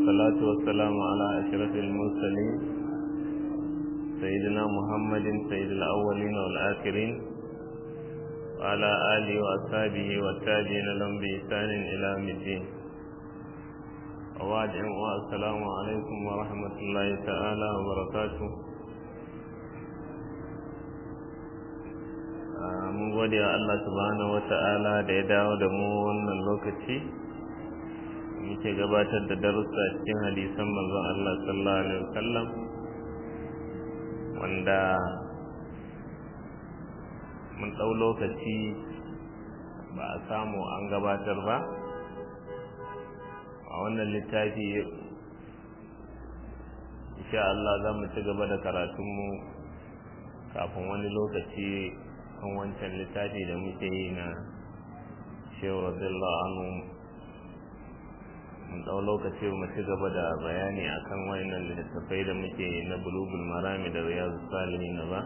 والصلاة والسلام على أشرف المرسلين سيدنا محمد سيد الأولين والآخرين وعلى آله وأصحابه والتابعين لهم بإحسان إلى يوم الدين وبعد السلام عليكم ورحمة الله تعالى وبركاته mun gode wa Allah subhanahu wa ta'ala da ya dawo da mu wannan lokaci muke gabatar da darussa cikin hadisan manzon Allah sallallahu alaihi wasallam wanda mun ɗau lokaci ba a samu an gabatar ba a wannan littafi insha Allah za mu ci gaba da karatunmu kafin wani lokaci kan wancan littafi da muke yi na shehu radiyallahu anhu mun ɗau lokaci mu ci gaba da bayani akan wayannan littattafai da muke yi na bulugul marami da riyadu salihin ba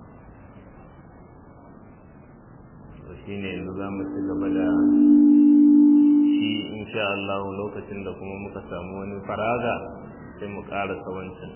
to shine yanzu za mu ci gaba da shi insha Allah lokacin da kuma muka samu wani faraga sai mu ƙarasa wancan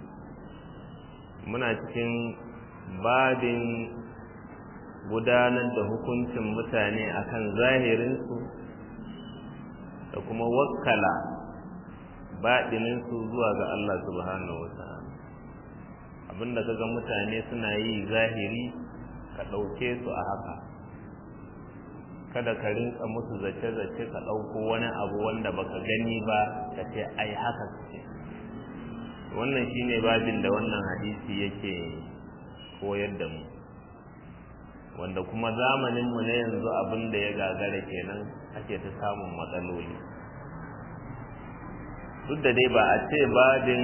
muna cikin babin gudanar da hukuncin mutane akan zahirinsu da kuma wakkala baɗininsu zuwa ga Allah subhanahu wa ta'ala abinda kaga mutane suna yi zahiri ka ɗauke su a haka kada ka rinka musu zace-zace ka ɗauko wani abu wanda baka gani ba ka ce ai haka ce wannan shine babin da wannan hadisi yake koyar da mu wanda kuma zamaninmu na yanzu abin da ya gagara kenan ake ta samun matsaloli duk da dai ba a ce babin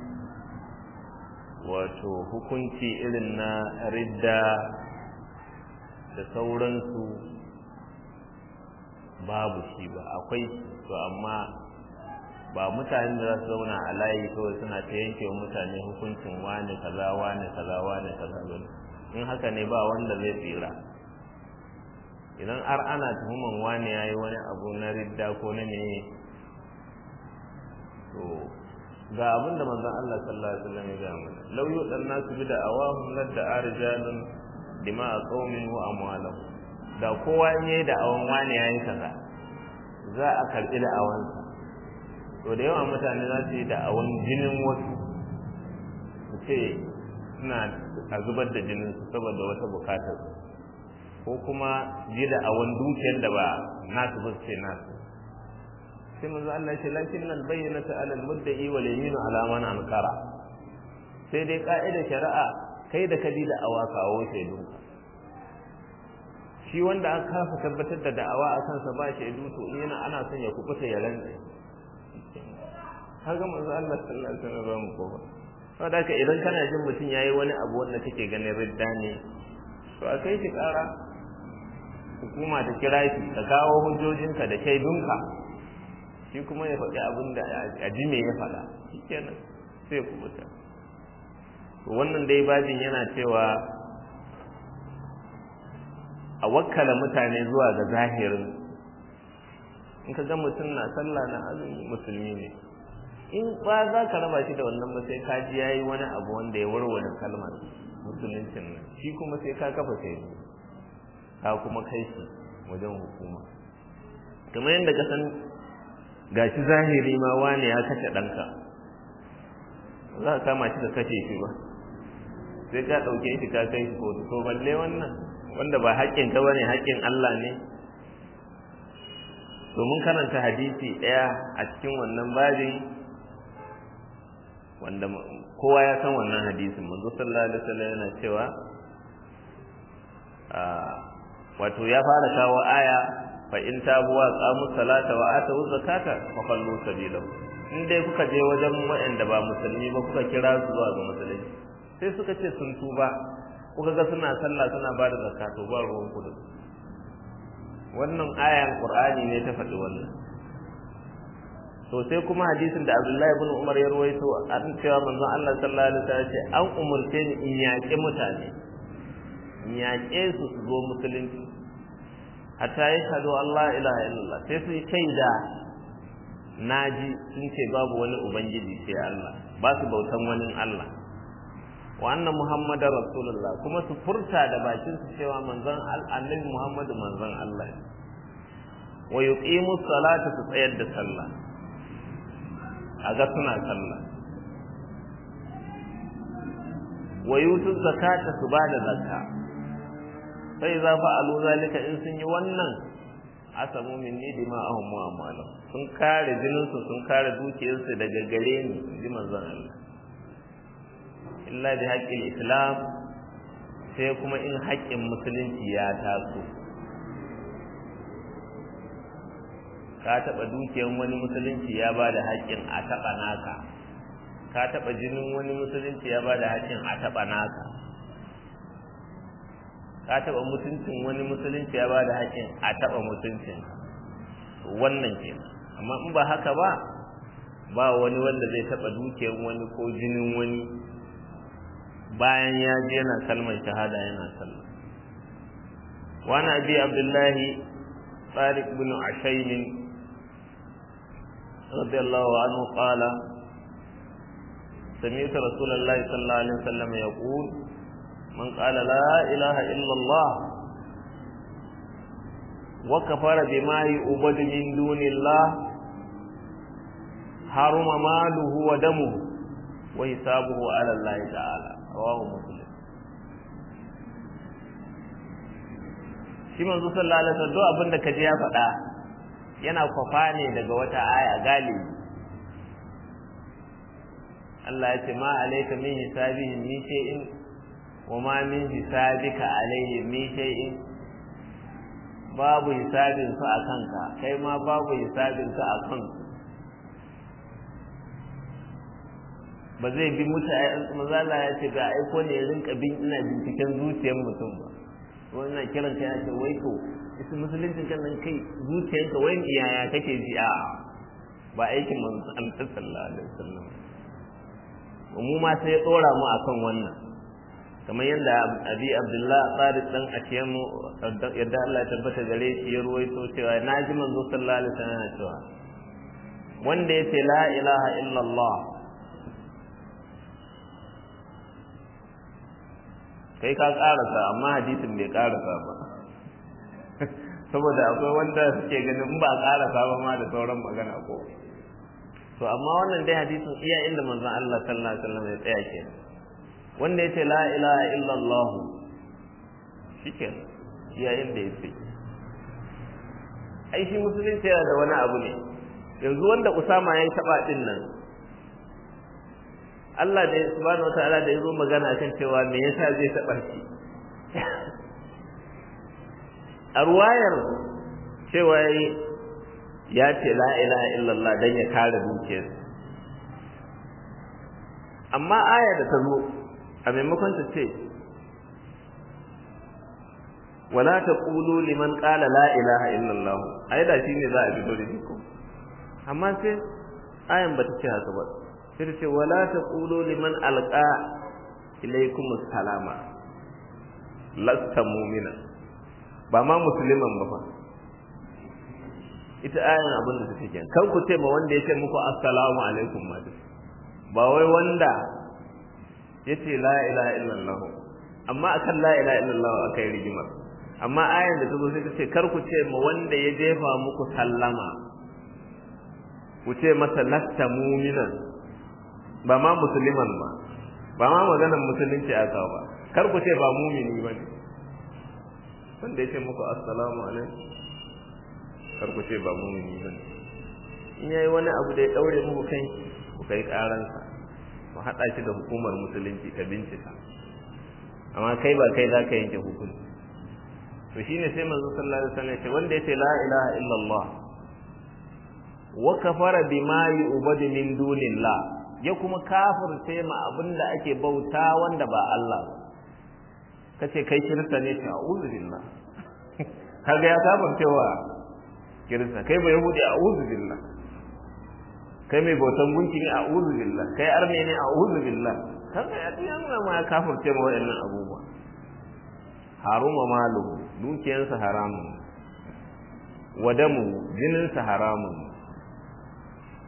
wato hukunci irin na ridda da sauransu babu shi ba akwai to amma ba mutane da za su zauna a layi kawai suna ta yanke wa mutane hukuncin wane kaza wane kaza wane kaza ba in haka ne ba wanda zai tsira idan har ana tuhuman wane ya yi wani abu na ridda ko na ne to ga abin da manzon Allah sallallahu alaihi wasallam ya ga mana law yudan nasu bi da awahum ladda arjalun dima'a qaumin wa amwalahum da kowa in yayi da awan wane yayi kaza za a karbi da awansa to da yawa mutane za su yi da awan jinin wasu su ce suna a zubar da jinin su saboda wata bukatar ko kuma ji da awan dukiyar da ba nasu ba ce nasu sai manzo Allah ce lakin nan bayyana ta alal mudda'i wal yaminu ala man ankara sai dai ka'idar shari'a kai da kadi da awa kawo shaidu shi wanda aka kafa tabbatar da da'awa a kansa ba shaidu to in yana ana son ya kubuta ya rantsa kaga manzo Allah sallallahu alaihi wasallam ko ba saboda haka idan kana jin mutum yayi wani abu wanda kake ganin ridda ne to a kai shi kara hukuma ta kira shi ka kawo hujjojinka da shaidunka shi kuma ya faɗi abin da a ji me ya faɗa shikenan sai ku mutu to wannan dai bajin yana cewa a wakkala mutane zuwa ga zahirin in ka ga mutum na sallah na azumi musulmi ne in ba za ka raba shi da wannan ba sai ka ji yayi wani abu wanda ya warware kalmar musuluncin nan shi kuma sai ka kafa sai ka kuma kai shi wajen hukuma kamar yadda ka san gashi zahiri ma wani ya kashe ɗanka za ka kama shi da kashe shi ba sai ka ɗauke shi ka kai shi kotu to balle wannan wanda ba haƙƙin ka bane haƙƙin Allah ne to mun karanta hadisi ɗaya a cikin wannan babin wanda kowa ya san wannan hadisin manzo sallallahu alaihi wasallam yana cewa wato ya fara kawo aya fa in tabu wa qamu salata wa atu zakata fa qallu sabilahu in dai kuka je wajen waɗanda ba musulmi ba kuka kira su zuwa ga musulunci sai suka ce sun tuba kuka ga suna sallah suna ba da zakato ba ruwan kudu wannan ayan qur'ani ne ta faɗi wannan to sai kuma hadisin da Abdullahi ibn Umar ya rawaito an cewa manzon Allah sallallahu alaihi wasallam ce an umurce ni in yaƙi mutane in yaƙe su su zo musulunci hatta ya shahadu Allah ilaha illallah sai su yi shaida naji sun ce babu wani ubangiji sai Allah ba su bautan wani Allah wa anna muhammadar rasulullah kuma su furta da bakin su cewa manzon annabi muhammadu manzon Allah ne wa yuqimu salata su tsayar da sallah a ga suna sallah wa yutu zakata su bada zakka sai za fa'alu zalika in sun yi wannan asamu minni dima'ahum wa amwalahum sun kare jininsu sun kare dukiyarsu daga gare ni ji manzon Allah illa bi haqqil islam sai kuma in haƙƙin musulunci ya taso ka taɓa dukiyar wani musulunci ya ba da haƙƙin a taɓa naka ka taɓa jinin wani musulunci ya ba da haƙƙin a taɓa naka ka taɓa mutuncin wani musulunci ya ba da haƙƙin a taɓa mutuncin wannan ke amma in ba haka ba ba wani wanda zai taɓa dukiyar wani ko jinin wani bayan ya je yana kalmar shahada yana sallah wani abi abdullahi tsarik bin ashaimin radiyallahu anhu qala سمعت رسول الله صلى الله عليه وسلم يقول من قال لا إله إلا الله وكفر بما يعبد من دون الله حرم ماله ودمه وحسابه على الله تعالى رواه مسلم shi manzo sallallahu alaihi wasallam duk abin da kaje ya faɗa yana kwafa ne daga wata aya galibi Allah ya ce ma alayka min hisabihi min shay'in wa ma min hisabika alayhi min shay'in babu hisabin su a kanka kai ma babu hisabin su a kanka ba zai bi mutane mazala ya ce ga aiko ne ya rinka bin ina binciken zuciyar mutum ba wannan kiran ka ya ce wai to isi musuluncin kan nan kai zuciyarka wai iyaya kake ji a ba aikin manzo Allah sallallahu alaihi wasallam mu ma sai ya tsora mu akan wannan kamar yadda abi abdullah tsarik dan ashiyamu yadda Allah ya tabbata gare shi ya ruwaito cewa na ji manzo sallallahu alaihi wasallam cewa wanda yace la ilaha illallah kai ka karasa amma hadisin bai karasa ba saboda akwai wanda suke ganin in ba karasa ba ma da sauran magana ko to amma wannan dai hadisin iya inda manzon Allah sallallahu alaihi wasallam ya tsaya ke wanda yace la ilaha illallah shikenan iya inda yace ai shi musulunci yana da wani abu ne yanzu wanda Usama ya taba din nan Allah da subhanahu wataala da yazo magana akan cewa me yasa zai taba shi a ruwayar cewa ya ce la ilaha illallah dan ya kare dukiyar amma aya da ta zo a maimakon ta ce wala taqulu liman qala la ilaha illallah ai da shine za a fito da shi ko amma sai ayan bata ce haka ba sai ta ce wala taqulu liman alqa ilaykum salama lasta mu'mina ba ma musulman ba fa ita ayan abin da take kenan kan ku ce ma wanda ya ce muku assalamu alaikum ma ba wai wanda ya ce la ilaha illallah amma akan la ilaha illallah akai rigimar amma ayan da ta zo sai ta ce kar ku ce ma wanda ya jefa muku sallama ku ce masa lasta mu'minan ba ma musulman ba ba ma maganar musulunci aka ba kar ku ce ba mumini ba ne wanda ya ce muku assalamu alaikum kar ku ce ba mumini ba ne in yayi wani abu da ya daure muku kai ku kai karansa ku haɗa shi da hukumar musulunci ta bincika amma kai ba kai za ka yanke hukunci to shine sai manzo sallallahu alaihi wasallam ya ce wanda ya ce la ilaha illallah wa kafara bima yu'badu min dunillah ya kuma kafirce ma abinda ake bauta wanda ba Allah ba kace kai kirista ne ta a'udhu billah kaga ya kafircewa kirista kai bai yahudi a'udhu billah kai mai bautan gunki ne a'udhu billah kai arme ne a'udhu billah kaga ya tiyan ma ya kafirce ma wayannan abubuwa haruma malu dukiyarsa haramun wadamu jininsa haramun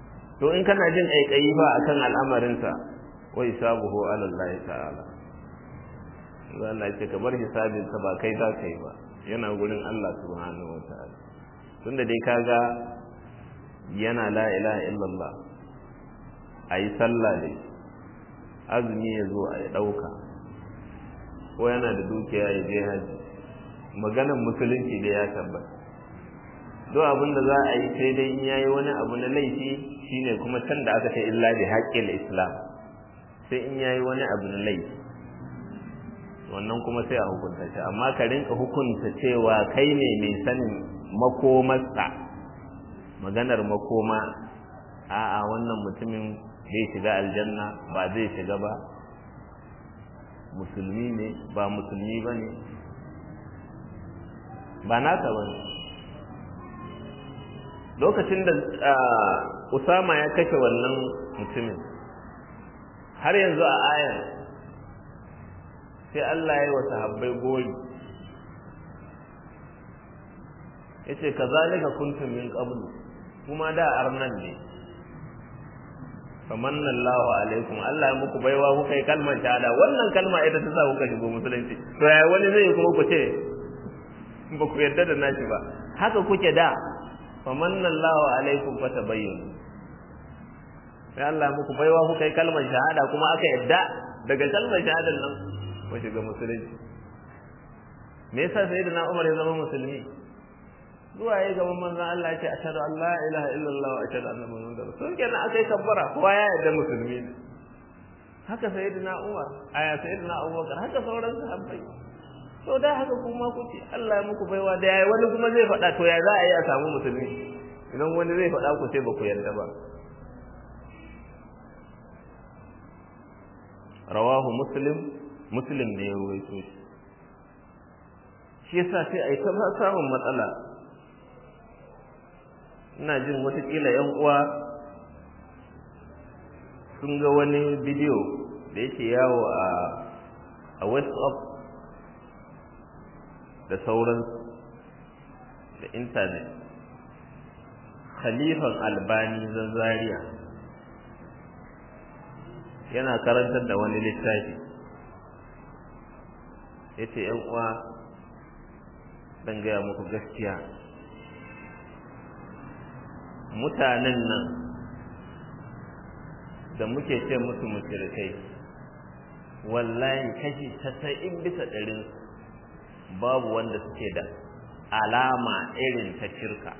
to in kana jin ƙaiƙayi ba akan al'amarinsa wa hisabuhu ala Allah ta'ala Allah ya ce ka bar hisabinsa ba kai za ka yi ba yana gurin Allah subhanahu wa ta'ala tunda dai kaga yana la ilaha illallah ayi sallah dai azumi ya zo a ɗauka ko yana da dukiya ya je haji maganan musulunci da ya tabbata duk abin da za a yi sai dai in yayi wani abu na laifi shine kuma can da aka ce illa bi haqqil islam sai in yayi wani abu na laifi wannan kuma sai a hukunta shi amma ka rinka hukunta cewa kai ne mai sanin makomarsa maganar makoma a'a wannan mutumin zai shiga aljanna ba zai shiga ba musulmi ne ba musulmi ba ne ba naka ba ne lokacin da usama ya kashe wannan mutumin har yanzu a ayar sai Allah ya yi wa sahabbai gori ya ce ka zalika kuntum min qablu kuma da arnan ne famanna Allahu alaikum Allah ya muku baiwa kuka yi kalmar shahada wannan kalma ita ta sa kuka shigo musulunci to ya wani zai kuma ku ce ba ku yarda da nashi ba haka kuke da famanna Allahu alaikum fatabayyanu sai Allah muku baiwa kuka yi kalmar shahada kuma aka yarda daga kalmar shahadar nan ku shiga musulunci me yasa sayyidina Umar ya zama musulmi zuwa ya gaban manzon Allah ya ce ashhadu an la ilaha illallah wa ashhadu anna muhammadar rasul kenan aka yi kabbara kowa ya yarda musulmi ne haka sayyidina Umar aya sayyidina Abubakar haka sauran sahabbai to da haka kuma kuce Allah ya muku baiwa da yayi wani kuma zai faɗa to ya za a yi a samu musulmi idan wani zai faɗa ku sai ba ku yarda ba rawahu muslim muslim ne ya ruwaito shi shi yasa sai a yi ta samun matsala ina jin watakila yan uwa sun ga wani bidiyo da yake yawo a a whatsapp da sauransu da intanet khalifan albani zazzariya yana karantar da wani littafi ya ce uwa dan gaya muku gaskiya mutanen nan da muke ce musu mushrikai wallahi kashi tasa'in bisa ɗarin babu wanda suke da alama irin ta shirka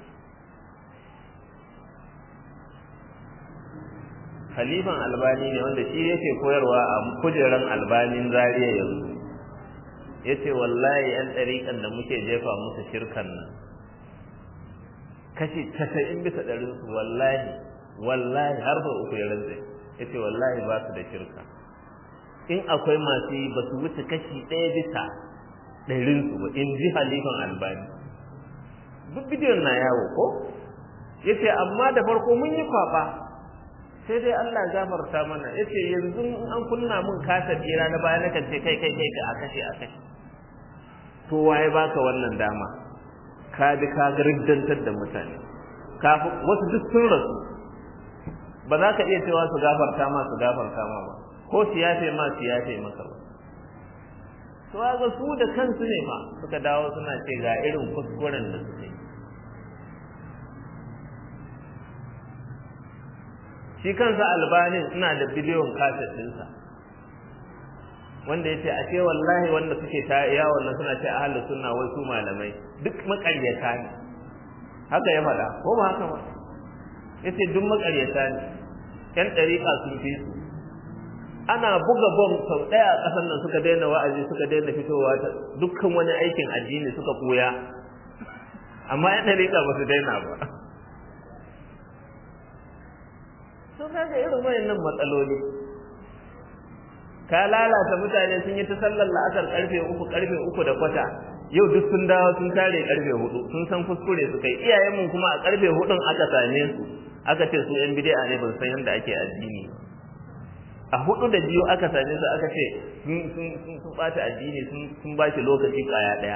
Khalifan albani ne wanda shi yake koyarwa a kujeran albanin zariya yanzu ya ce wallahi 'yan ɗariƙan da muke jefa musu shirkan nan kashi casa'in bisa ɗarinsu wallahi wallahi har ba uku ya rantse ya ce wallahi ba su da shirka in akwai masu yi ba su wuce kashi ɗaya bisa ɗarinsu ba in ji halifan albani duk bidiyon na yawo ko ya ce amma da farko mun yi kwaɓa sai dai Allah gafarta mana ya ce yanzu an kunna mun kasa tsira na baya nakan ce kai kai kai ka a kashe a kashe to waye baka wannan dama ka bi ka gardantar da mutane kafin wasu duk sun rasu ba za ka iya cewa su gafarta ma su gafarta ma ba ko su yafe ma su yafe maka ba to ga su da kansu ne ma suka dawo suna ce ga irin kuskuren da suke shi kansa albanin ina da biliyon kaset ɗinsa wanda ya ce a ce wallahi wanda suke ta yawon nan suna ce ahalu sunna wai su malamai duk makaryata ne haka ya faɗa ko ba haka ba ya ce duk makaryata ne yan ɗariƙa sun fi su ana buga bom sau ɗaya a ƙasar nan suka daina wa'azi suka daina fitowa ta dukkan wani aikin addini suka koya amma yan ɗariƙa ba su daina ba sun kaga irin wayannan matsaloli ka lalata mutane sun yi ta sallar la'asar karfe uku karfe uku da kwata yau duk sun dawo sun tare karfe hudu sun san kuskure su kai iyayenmu kuma a karfe hudun aka same su aka ce su yan bid'a ne ba su san yadda ake addini a hudu da biyu aka same su aka ce sun sun sun bata addini sun sun ba shi lokaci kaya daya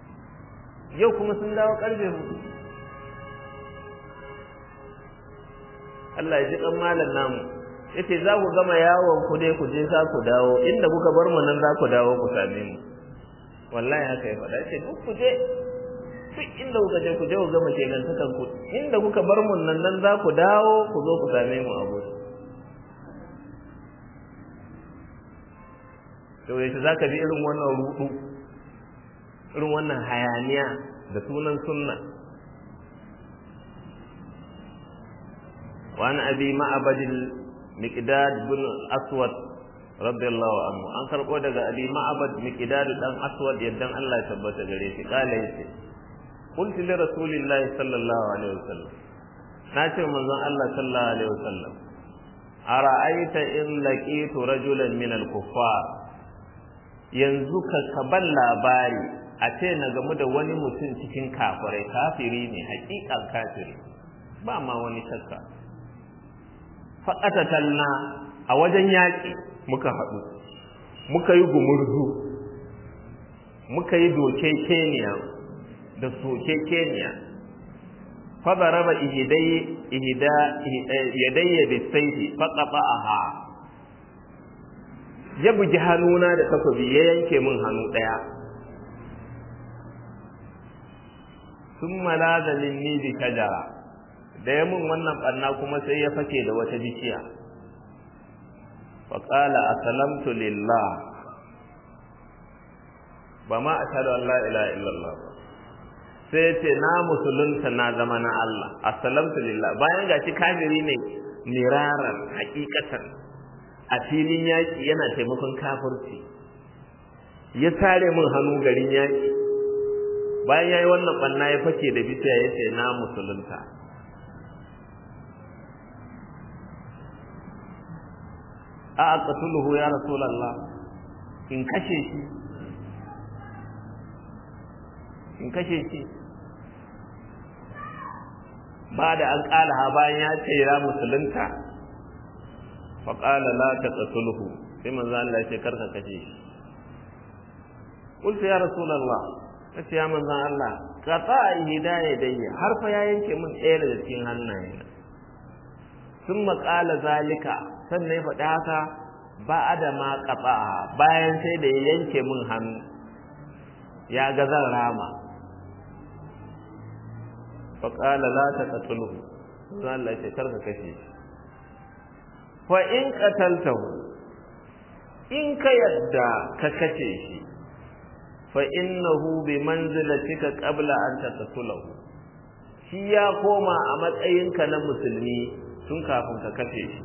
yau kuma sun dawo karfe hudu Allah ya ji kan malam namu yace za ku gama yawon ku dai ku je za ku dawo inda kuka bar mu nan za ku dawo ku same mu wallahi haka ya faɗa yace duk ku je duk inda kuka je ku je ku gama kenan takan ku inda kuka bar mu nan nan za ku dawo ku zo ku same mu a gurin to yace zaka bi irin wannan rudu irin wannan hayaniya da sunan sunna وعن أبي معبد المقداد بن أسود رضي الله عنه أن كربو daga أبي معبد مقداد دان أسود يدان الله ثبت gare shi قال yace قلت لرسول الله صلى الله عليه وسلم nace manzon Allah sallallahu alaihi wasallam ara'aita in laqitu rajulan min al-kuffar yanzu ka kaban labari a ce na gamu da wani mutum cikin kafirai kafiri ne hakikan kafiri ba ma wani shakka faƙatatalna a wajen yaƙi muka haɗu muka yi gumurzu muka yi doke keniya da soke keniya fadaraba yadayya bisaifi faƙaɓa'aha ya bugi hannuna da takobi ya yanke min hannu ɗaya sun malaza minni bi shajara da ya mun wannan barna kuma sai ya fake da wata bishiya faƙala asalamtu lillah ba ma ashhadu an la ilaha illallah sai ya ce na musulunta na zama na Allah asalamtu lillah bayan gashi kafiri ne miraran hakikatan a filin yaƙi yana taimakon kafirci ya tare min hannu garin yaƙi bayan ya yi wannan ɓanna ya fake da bishiya ya ce na musulunta a aqtuluhu ya rasulullah in kashe shi in kashe shi ba da an kala ha bayan ya ce ya musulunta fa qala la taqtuluhu sai manzo Allah ya ce karka kashe shi qultu ya rasulullah kace ya manzo Allah qata hidayah dayya har fa ya yanke min ɗaya daga cikin hannayena sun maƙala zalika sannan ya faɗi haka ba da ma ƙafa bayan sai da ya yanke min hannu ya ga zan rama faƙala la ta ƙatulhu zan Allah ce karka kashe shi fa in qataltahu in ka yadda ka kashe shi fa innahu bi manzilatika qabla an taqtulahu shi ya koma a matsayinka na musulmi tun kafin ka kashe shi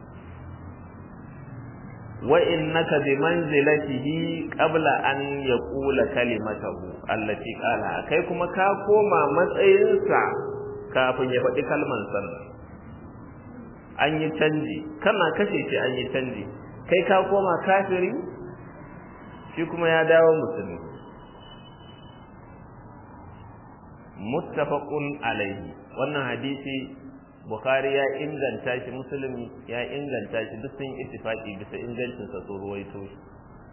wa innaka bi manzilatihi qabla an yaqula kalimatahu allati qala kai kuma ka koma matsayinsa kafin ya faɗi kalman sannan an yi canji kana kashe shi an yi canji kai ka koma kafiri shi kuma ya dawo musulmi muttafaqun alaihi wannan hadisi bukhari ya inganta shi musulmi ya inganta shi duk sun ittifaqi bisa ingancin sa so ruwaito shi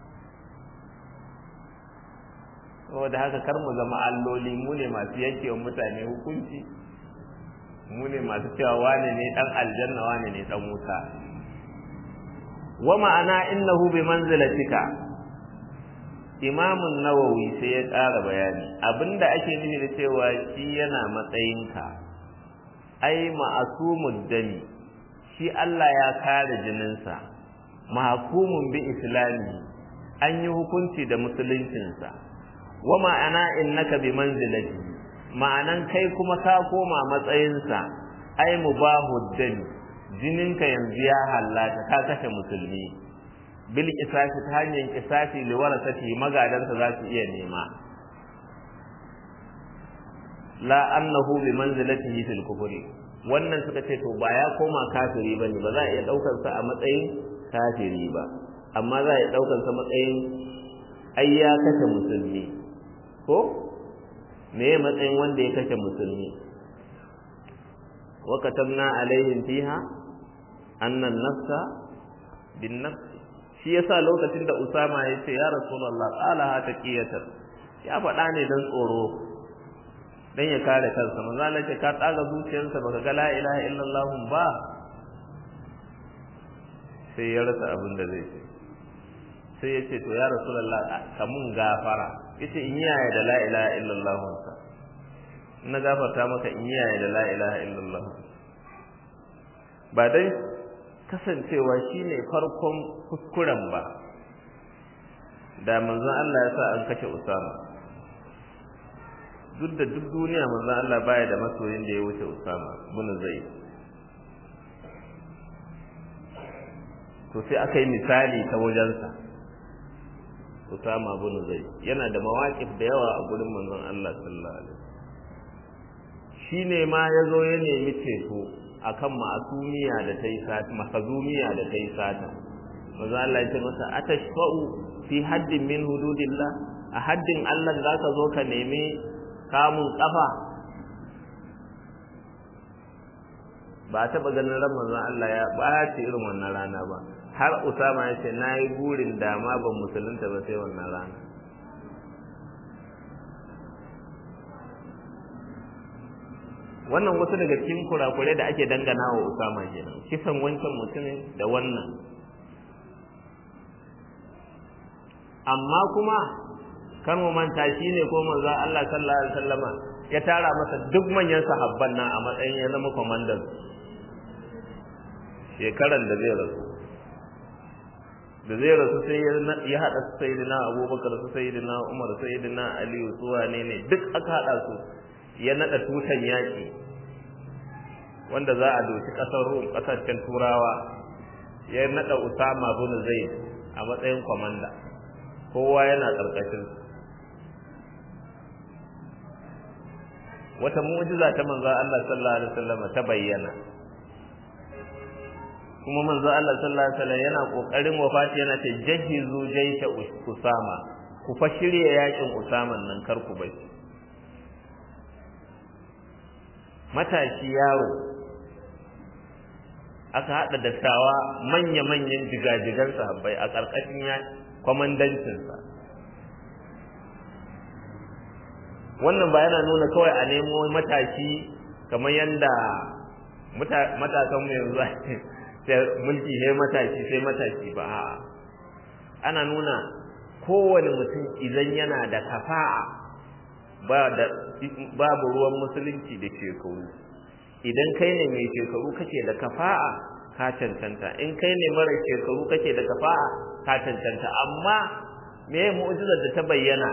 saboda haka kar mu zama alloli mu ne masu yanke wa mutane hukunci mu ne masu cewa wane ne dan aljanna wane ne dan wuta wa ma'ana innahu bi manzilatika imamun nawawi sai ya ƙara bayani abinda ake nufi da cewa shi yana matsayinka ai ma'asumud dami shi Allah ya kare jininsa mahkumun bi islami an yi hukunci da musuluncinsa wa ma'ana innaka bi manzilati ma'anan kai kuma ka koma matsayinsa ai mubahud dami jininka yanzu ya hallata ka kashe musulmi bil kisasi ta hanyar kisasi li warasati magadansa za su iya nema la annahu bi manzilatihi fil kufri wannan suka ce to ba ya koma kafiri bane ba za a iya daukar sa a matsayin kafiri ba amma za a iya daukar sa matsayin ai ya kashe musulmi ko me ya matsayin wanda ya kashe musulmi wa katabna alaihim fiha anna an-nafsa bin nafs shi yasa lokacin da Usama ya ce ya Rasulullah qala ha taqiyatan ya faɗa ne dan tsoro dan ya kare kansa manzo Allah ce ka tsaga zuciyarsa baka ga la ilaha illallah ba sai ya rasa abin da zai ce sai ya ce to ya rasulullah ka mun gafara yace in yaya da la ilaha illallah wansa na gafarta maka in yaya da la ilaha illallah ba dai kasancewa shine farkon kuskuren ba da manzon Allah ya sa an kashe Usama duk da duk duniya manzon Allah baya da masoyin da ya wuce Usama bin Zaid to sai aka yi misali ta wajensa Usama bin Zaid yana da mawaƙif da yawa a gurin manzon Allah sallallahu alaihi shine ma yazo ya nemi ceto akan ma'asumiya da ta yi sata makazumiya da ta yi sata manzon Allah ya ce masa atashfa'u fi haddin min hududillah a haddin Allah zaka zo ka nemi kamun kafa ba a taɓa ganin ran manzon Allah ya ɓaci irin wannan rana ba har Usama ya ce na yi burin dama ban musulunta ba sai wannan rana wannan wasu daga cikin kurakurai da ake dangana wa Usama kenan kisan wancan mutumin da wannan amma kuma kan mu manta shi ne ko manzo Allah sallallahu alaihi wasallama ya tara masa duk manyan sahabban nan a matsayin ya zama komandan shekaran da zai rasu da zai rasu sai ya haɗa su sayyidina abubakar su sayyidina umar sayyidina aliyu su wane ne duk aka haɗa su ya naɗa tutan yaƙi wanda za a doki ƙasar rum ƙasashen turawa ya naɗa usama bin zaid a matsayin kwamanda kowa yana ƙarƙashin wata mu'jiza ta manzo Allah sallallahu alaihi wasallam ta bayyana kuma manzo Allah sallallahu alaihi wasallam yana kokarin wafati yana ce jahizu jaysha usama ku fa shirye yakin usama nan kar ku bai matashi yaro aka hada dattawa manya-manyan jigajigan sahabbai a karkashin ya kwamandancinsa wannan ba yana nuna kawai a nemo matashi kamar yadda matasan mu yanzu sai mulki sai matashi sai matashi ba a'a ana nuna kowane mutum idan yana da kafa'a ba da babu ruwan musulunci da shekaru idan kai ne mai shekaru kake da kafa'a ka cancanta in kai ne mara shekaru kake da kafa'a ka cancanta amma me mu'jizar da ta bayyana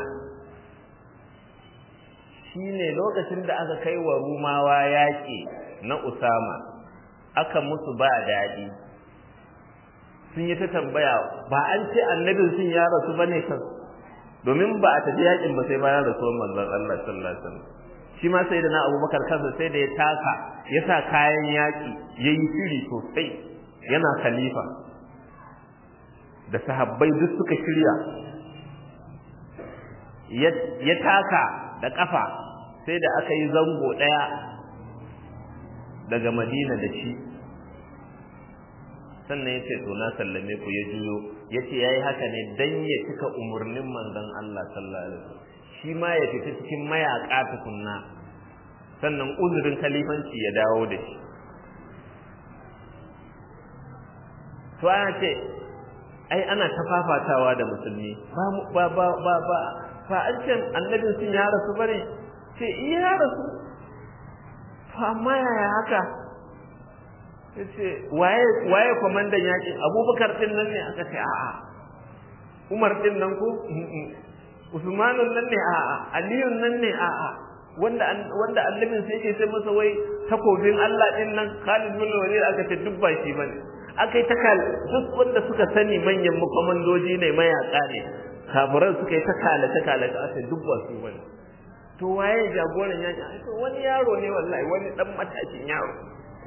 shine lokacin da aka kai wa rumawa yaƙi na usama aka musu ba daɗi sun yi ta tambaya ba an ce annabin sun ya rasu ba ne kan domin ba a tafi yaƙin ba sai bayan rasuwar manzon Allah sallallahu alaihi wasallam shi ma sai da na abubakar kansa sai da ya taka ya sa kayan yaƙi ya yi shiri sosai yana khalifa da sahabbai duk suka shirya ya taka da ƙafa sai da aka yi zango ɗaya daga madina da shi sannan ya ce to na sallame ku ya juyo ya ce ya yi haka ne don ya cika umarnin manzon Allah sallallahu alaihi wasallam shi ma ya fita cikin mayaƙa tukunna sannan uzurin kalifanci ya dawo da shi to ana ce ai ana ta fafatawa da musulmi ba ba ba ba ba an ce annabin sun ya rasu bane ce iya ya rasu to amma yaya haka yace waye waye komandan yakin abubakar din nan ne aka ce a'a umar din nan ko usmanun nan ne a'a aliyun nan ne a'a wanda wanda annabin sai yake sai masa wai takobin Allah din nan Khalid bin Walid aka ce duk ba shi bane aka yi takal duk wanda suka sani manyan makomandoji ne mayaka ne kafiran suka yi takala takala aka ce duk ba su bane to waye jagoran yaki to wani yaro ne wallahi wani dan matashin yaro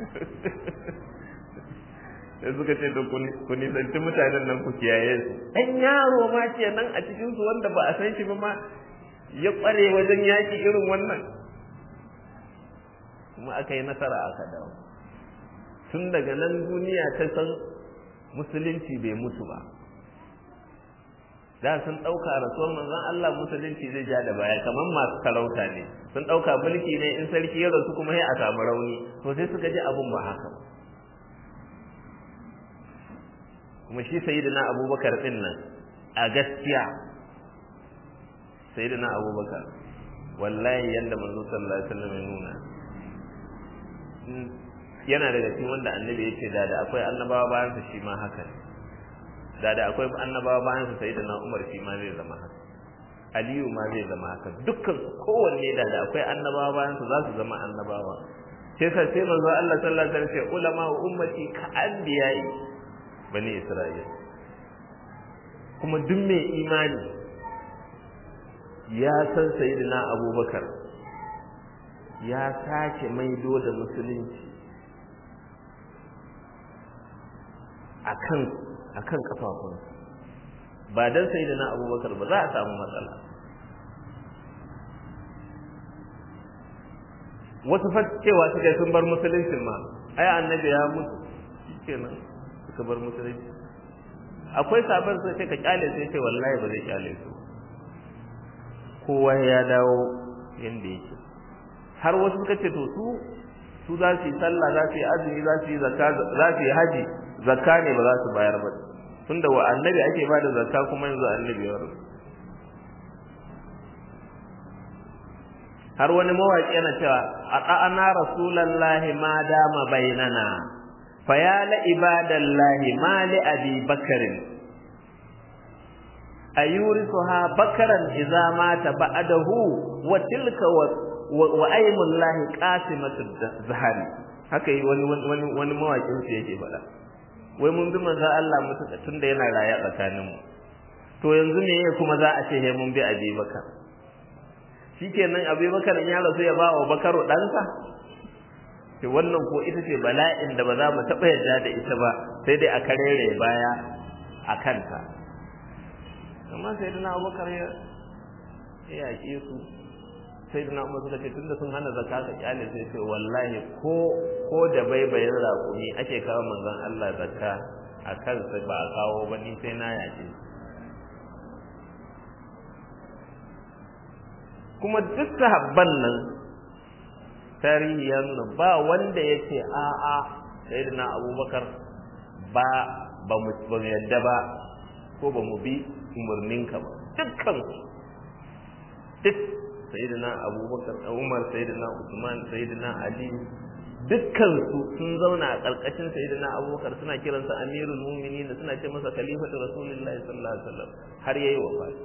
sai suka ce to ku nisanci mutanen nan ku kiyaye su ɗan yaro ma ke nan a cikin su wanda ba a san shi ba ma ya ƙware wajen yaƙi irin wannan kuma aka yi nasara aka dawo tun daga nan duniya ta san musulunci bai mutu ba da sun ɗauka rasuwar manzon Allah musulunci zai ja da baya kamar masu sarauta ne sun ɗauka mulki ne in sarki ya rasu kuma sai a samu rauni to sai suka ji abun ba haka ba kuma shi sayyidina abubakar din nan a gaskiya sayyidina abubakar wallahi yanda manzo sallallahu alaihi wasallam ya nuna yana daga cikin wanda annabi ya ce da da akwai annabawa bayan su shi ma haka da da akwai annabawa bayan su sayyidina umar shi ma zai zama haka aliyu ma zai zama haka dukkan su kowanne da da akwai annabawa bayan su za su zama annabawa sai sa sai manzo Allah sallallahu alaihi wasallam ulama ummati ka anbiya'i bani isra'ila kuma duk mai imani ya san sayyidina abubakar ya sake maido da musulunci akan akan kafafunsa ba dan sayyidina abubakar ba za a samu matsala wasu fa cewa suka sun bar musuluncin ma ai annabi ya mutu kenan suka bar musulunci akwai sabon sai ka kyale sai ce wallahi ba zai kyale su kowa ya dawo yanda yake har wasu suka ce to su su za su yi sallah za su yi azumi za su yi zakka za su yi haji zakka ne ba za su bayar ba tunda wa annabi ake ba da zakka kuma yanzu annabi ya rasu har wani mawaki yana cewa aqana rasulullahi ma dama bainana fa ya la ibadallahi ma li abi bakarin ayurisuha bakaran idza mata ba'dahu wa tilka wa aymullahi qasimatu zahari haka yi wani wani wani mawakin su yake faɗa wai mun bi manzo Allah mutu tunda yana raye tsakaninmu to yanzu me kuma za a ce he mun bi abi bakar shikenan abubakar ya rasu ya ba wa bakaru ɗansa to wannan ko ita ce bala'in da ba za mu taɓa yarda da ita ba sai dai a karere baya a kanta amma sai dana abubakar ya yaƙe su sai dana umar suka ce tunda sun hana zakka ka kyale sai ce wallahi ko ko da baibayin raƙumi ake kawo manzon Allah zakka a kansa ba a kawo ba ni sai na yaƙe kuma duk sahabban nan tarihi ya nuna ba wanda ya ce a'a sayyidina abubakar ba ba mu yadda ba ko ba mu bi umarninka ba dukkan duk sayyidina abubakar umar sayyidina usman sayyidina ali dukkan su sun zauna a ƙarƙashin sayyidina abubakar suna kiransa amirul mu'minin suna ce masa khalifatu rasulullahi sallallahu alaihi wasallam har yayi wafati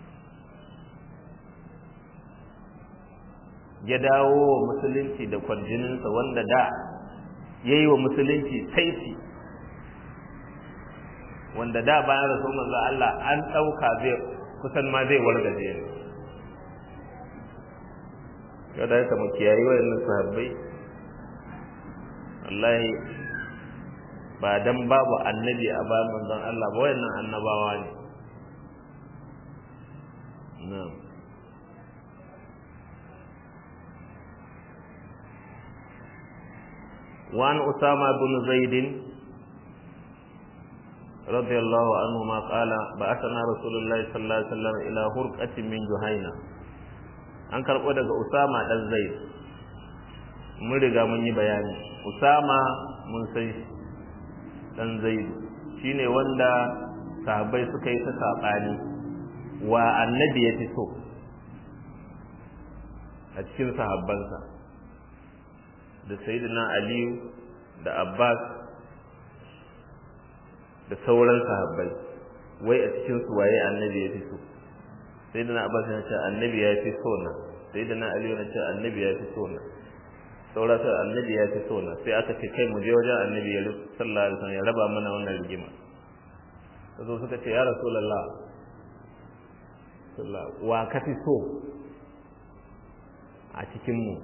ya dawo wa musulunci da kwarjininsa wanda da ya yi wa musulunci saiti wanda da bayan rasu manzo Allah an ɗauka zai kusan ma zai wargaje ne yau da haka mu kiyayi wayannan sahabbai wallahi ba dan babu annabi a bayan manzon Allah ba wayannan annabawa ne na'am وعن أسامة بن زيد رضي الله عنهما قال بعثنا رسول الله صلى الله عليه وسلم إلى هرقة من جهينة an karɓo daga Usama ɗan Zaid mun riga mun yi bayani Usama mun san ɗan Zaid shine wanda sahabbai suka yi ta saɓani wa annabi ya fi so a cikin sahabbansa da sayyidina aliyu da abbas da sauran sahabbai wai a cikin su waye annabi ya fi so sayyidina abbas ya ce annabi ya fi so na sayyidina aliyu ya ce annabi ya fi so na sauran sai annabi ya fi so na sai aka ce kai mu je wajen annabi ya sallallahu alaihi wasallam ya raba mana wannan rigima sai suka ce ya rasulullah sallallahu wa ka fi so a cikin mu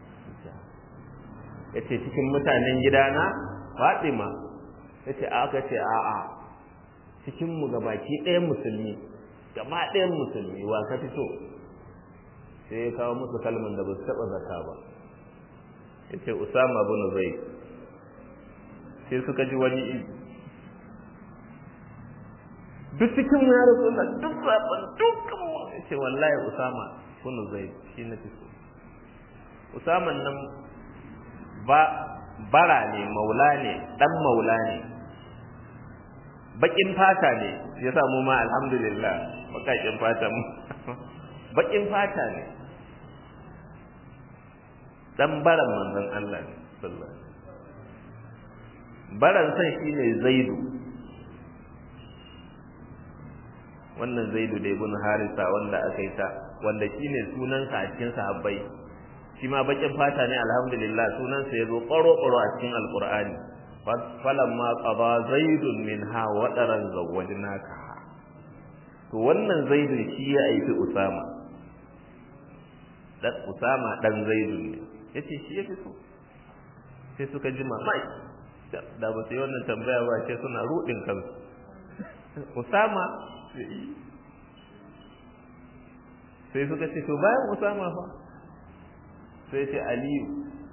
ya ce cikin mutanen gidana fatima ya ce aka ce a'a cikinmu ga baki ɗayan musulmi gaba ɗayan musulmi wa ka fito sai ya kawo musu kalman da ba su taɓa zaka ba ya ce usama bin zai sai suka ji wani iri duk cikin mu ya rasu duk zaɓen dukkan mu ya ce wallahi usama bin zai shi na fito usaman nan ba bara ne maula ne dan maula ne bakin fata ne yasa mu ma alhamdulillah bakakin fata mu bakin fata ne dan baran manzon Allah ne sallallahu alaihi baran san shine zaidu wannan zaidu da ibn harisa wanda aka yi ta wanda shine sunansa a cikin sahabbai shi ma bakin fata ne alhamdulillah sunansa yazo ƙwaro ƙwaro a cikin alqur'ani falamma qada zaidun minha wadaran zawwajnaka to wannan zaidu shi ya aiki usama dan usama dan zaidu ne yace shi yake so sai suka ji mamaki da ba su yi wannan tambaya ba ce suna rudin kansu usama sai suka ce to bayan usama fa sai ce aliyu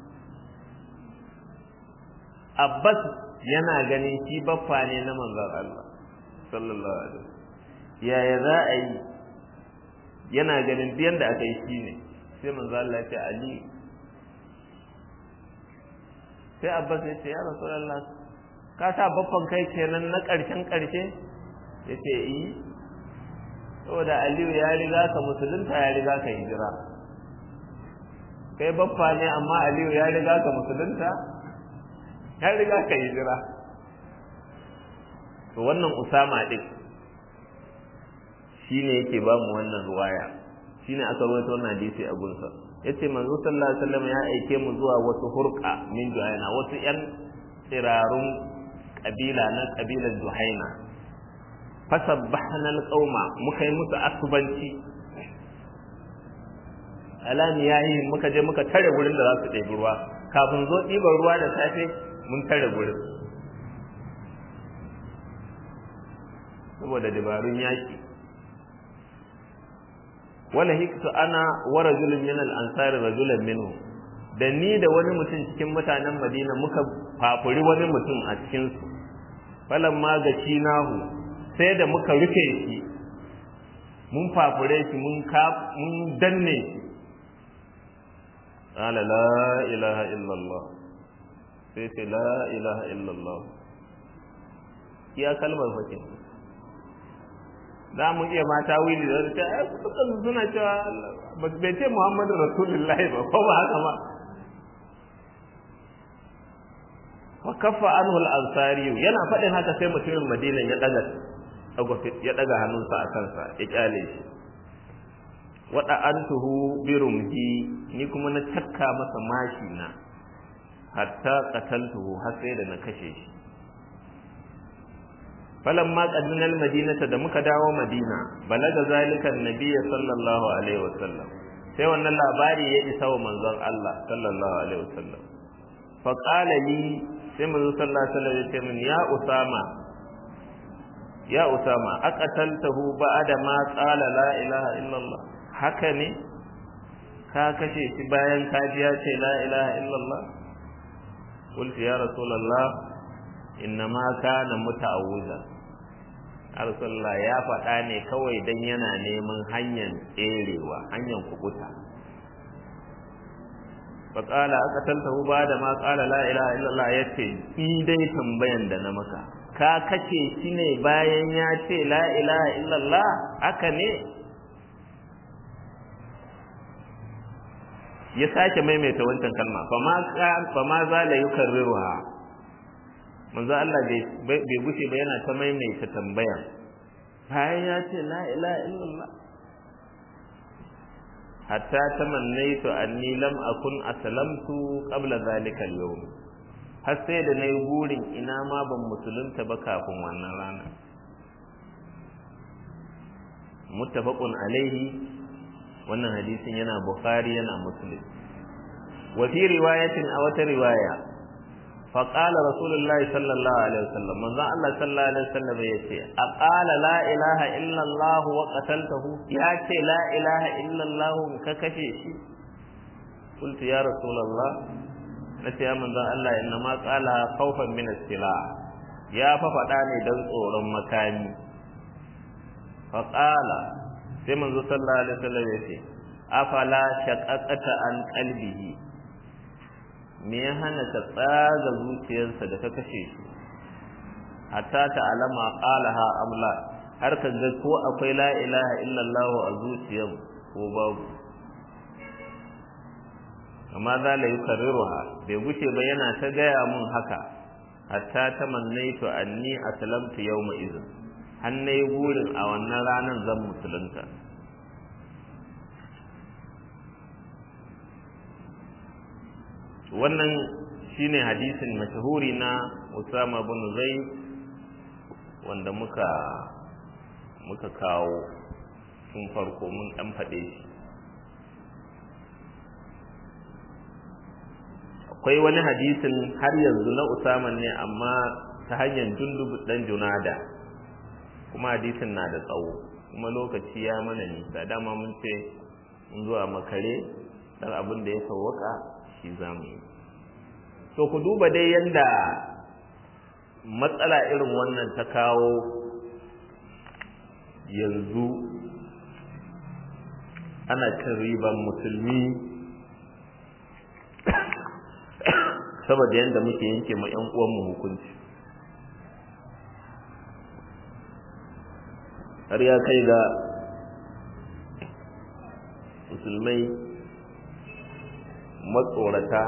abbas yana ganin shi baffa ne na manzon Allah sallallahu alaihi wasallam yaya za a yi yana ganin biyan da aka yi shi ne sai manzon Allah ya ce aliyu sai abbas ya ce ya rasulullah ka sa baffan kai kenan na ƙarshen ƙarshe ya ce yi saboda aliyu ya riga ka musulunta ya riga ka hijira kai baffa ne amma aliyu ya riga ka musulunta ya riga ka hijira to wannan usama din shine yake ba mu wannan ruwaya shine aka rawaito wannan hadisi a gunsa yace manzo sallallahu alaihi wasallam ya aike mu zuwa wasu hurqa min juhaina wasu yan tsirarun kabila na kabilar juhaina fasabbahna alqauma muka yi musu asubanci alami yayi muka je muka tare gurin da za su ɗebi ruwa kafin zo ɗiban ruwa da safe mun tare gurin saboda dabarun yaki wala hiktu ana wa rajulun min al-ansari rajulan minhu da ni da wani mutum cikin mutanen Madina muka fafuri wani mutum a cikin su falamma gaci nahu sai da muka rufe shi mun fafure shi mun ka mun danne shi qala la ilaha illa Allah sai ce la ilaha illa Allah iya kalmar fakin za mu iya mata wili da ta ai suka suna cewa bai ce Muhammadu Rasulullahi ba ko ba haka ba wa kaffa anhu al-ansari yana faɗin haka sai mutumin Madina ya daga ya daga hannunsa a kansa ya kyale shi wada antuhu bi rumhi ni kuma na takka masa mashi na hatta qataltuhu har sai da na kashe shi falamma qadimna al-madinata da muka dawo madina balaga zalika an-nabiy sallallahu alaihi wasallam sai wannan labari ya isa wa manzon Allah sallallahu alaihi wasallam fa qala li sai manzon sallallahu alaihi wasallam ya ce min ya usama ya usama aqataltahu ba'da ma qala la ilaha illallah haka ne ka kashe shi bayan ka ji ya ce la ilaha illallah qultu ya rasulullah innama kana muta'awwiza rasulullah ya faɗa ne kawai dan yana neman hanyar tserewa hanyar kukuta faƙala aka tantahu ba da ma ƙala la ilaha illallah ya ce in dai tambayan da na maka ka kace shi ne bayan ya ce la ilaha illallah haka ne ya sake maimaita wancan kalma fa ma za la yukarriruha manzo Allah bai gushe ba yana ta maimaita tambaya bayan ya ce la ilaha illallah hatta tamannaitu anni lam akun aslamtu qabla zalika al-yawm har sai da nayi burin ina ma ban musulunta ba kafin wannan rana muttafaqun alaihi wannan hadisin yana bukhari yana muslim wa fi riwayatin a wata riwaya فقال رسول الله صلى الله عليه وسلم من ذا الله صلى الله عليه وسلم يتي أقال لا إله إلا الله وقتلته ياتي لا إله إلا الله ككشيش قلت يا رسول الله نتي يا من ذا الله إنما قال خوفا من السلاح يا ففتاني دن tsoron makami فقال sai manzo sallallahu alaihi wasallam yace afala shaqaqata an qalbihi me ya hana ka tsaga zuciyarsa da ka kashe shi hatta ta'lama qalaha am la har ka ga ko akwai la ilaha illallah a zuciyar ko babu amma za la yukarriruha bai gushe ba yana ta gaya mun haka hatta tamannaitu anni aslamtu yawma idhin har nayi burin a wannan ranar zan musulunta wannan shine hadisin mashahuri na Usama bin Zaid wanda muka muka kawo tun farko mun dan faɗe shi akwai wani hadisin har yanzu na Usama ne amma ta hanyar Jundub dan Junada kuma hadisin na da tsawo kuma lokaci ya mana nisa dama mun ce mun zuwa makare dan abin da ya sauwaka shi zamu yi to ku duba dai yanda matsala irin wannan ta kawo yanzu ana cin riban musulmi saboda yadda muke yanke ma 'yan uwanmu hukunci har ya kai ga musulmai matsorata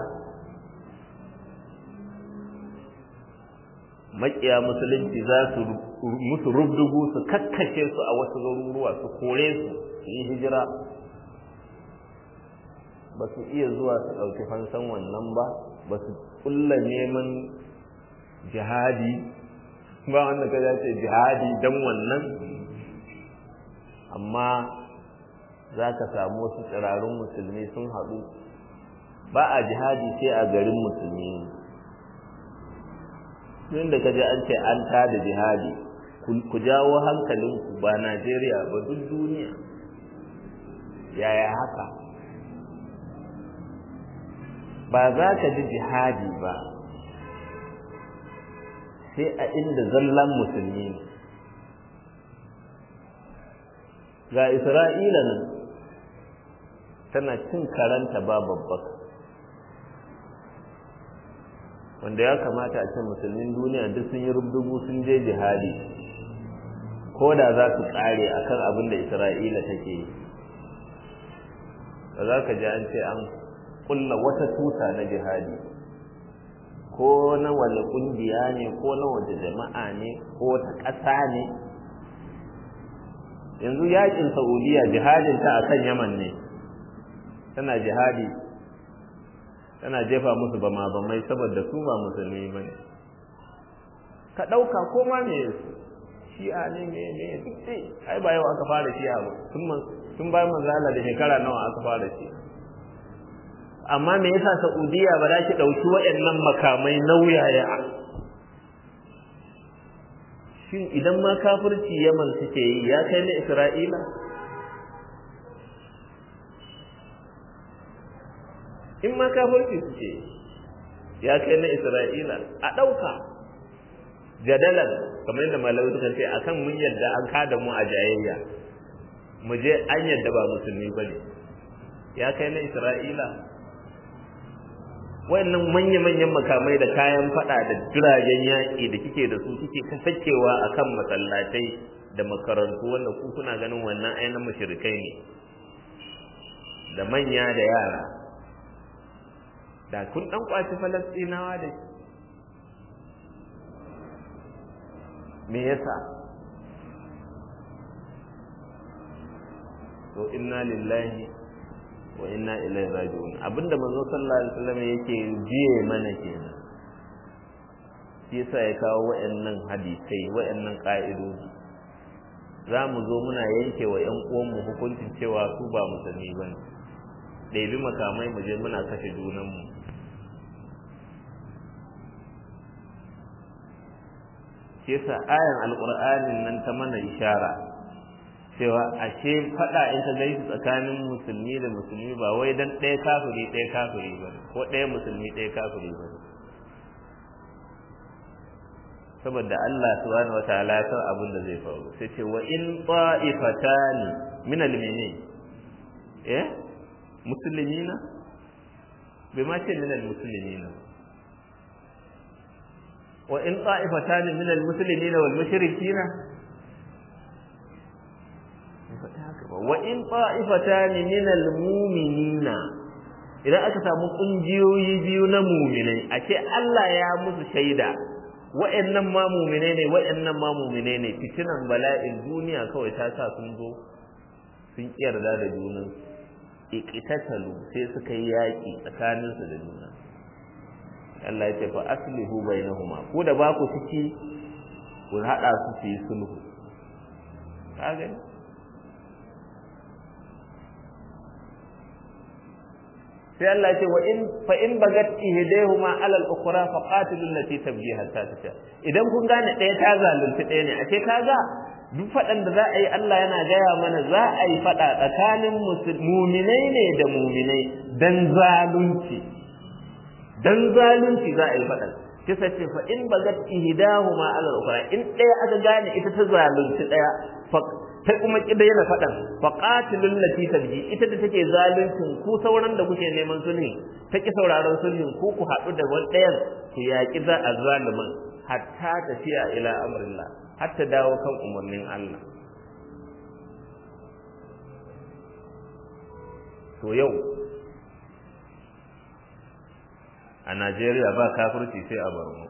makiya musulunci za su musu rubdugu su kakkashe su a wasu garuruwa su kore su su yi hijira ba su iya zuwa su ɗauki fansan wannan ba ba su kulla neman jihadi ba wanda ka ce jihadi don wannan amma za ka samu wasu tsirarun musulmi sun haɗu ba a jihadi sai a garin musulmi tun da kaji an ce an tada jihadi ku jawo hankalinku ba Najeriya ba duk duniya yaya haka ba za ka ji jihadi ba sai a inda zallan musulmi ne ga isra'ila nan tana cin karanta ba babbaka wanda ya kamata a ce musulmin duniya duk sun yi rubdugu sun je jihadi ko da za su kare akan abin da isra'ila take yi ba za ka ji an ce an kulla wata tuta na jihadi ko na wani kungiya ne ko na waje jama'a ne ko wata ƙasa ne yanzu yakin saudiya jihadinta akan yaman ne tana jihadi tana jefa musu bama bamai saboda su ba musulmi ba ne ka ɗauka ko ma me shi'a ne me me duk dai ai ba yau aka fara shi'a ba tun tun bayan manzala da shekara nawa aka fara shi'a amma me yasa Saudiya ba za ki ɗauki waɗannan makamai nauyaya shin idan ma kafirci Yaman suke yi ya kai na Isra'ila in ma kafirci suke ya kai na Isra'ila a ɗauka jadalan kamar yadda malamai suka ce akan mun yadda an kada mu a jayayya mu je an yadda ba musulmi bane ya kai na Isra'ila wayannan manya-manyan makamai da kayan fada da jiragen yaƙi da kike da su kike kasakewa akan masallatai da makarantu wanda ku kuna ganin wannan ainihin mushrikai ne da manya da yara da kun dan kwaci falastinawa da me yasa to inna lillahi wa inna ilaihi raji'un abinda manzo sallallahu alaihi wasallam yake jiye mana kenan shi yasa ya kawo wayannan hadisai wayannan ka'idoji za mu zo muna yanke wa ƴan uwanmu hukuncin cewa su ba musulmi ba ne ɗebi makamai mu je muna kashe junanmu shi yasa ayan alƙur'anin nan ta mana ishara cewa ashe faɗa in ka gaisu tsakanin musulmi da musulmi ba wai dan ɗaya kafiri ɗaya kafiri ba ko ɗaya musulmi ɗaya kafiri ba saboda Allah subhanahu wataala ya san abin da zai faru sai ce wa in ta'ifatani min al-mini eh muslimina bai ma ce min al-muslimina wa in ta'ifatan min al-muslimina wal mushrikina wa in ta'ifatan min al-mu'minina idan aka samu kungiyoyi biyu na mu'minai ake Allah ya musu shaida wa'annan ma mu'minai ne wa'annan ma mu'minai ne fitinan bala'in duniya kawai ta sa sun zo sun yarda da junan iqtatalu sai suka yi yaki tsakaninsu da juna Allah ya ce fa aslihu bainahuma ko da ba ku ciki ku hada su su yi sulhu ka gani sai Allah ya ce wa in fa in bagat ihdahuma ala al-ukhra fa qatilu allati tabghi hatta tasha idan kun gane ɗaya ta zalunci ɗaya ne ashe kaga duk faɗan da za a yi Allah yana gaya mana za a yi faɗa tsakanin muminai ne da muminai dan zalunci dan zalunci za a yi faɗan kisa ce fa in bagat ihdahuma ala al-ukhra in ɗaya aka gane ita ta zalunci ɗaya fa ta kuma kida yana faɗan fa qatilul lati tabji ita da take zaluncin ku sauran da kuke neman sulhi ta ki sauraron sulhin ku ku haɗu da wani ɗayan ku yaƙi za a zalimin hatta tafiya ila amrillah har ta dawo kan umarnin Allah to yau a Najeriya ba kafirci sai a Borno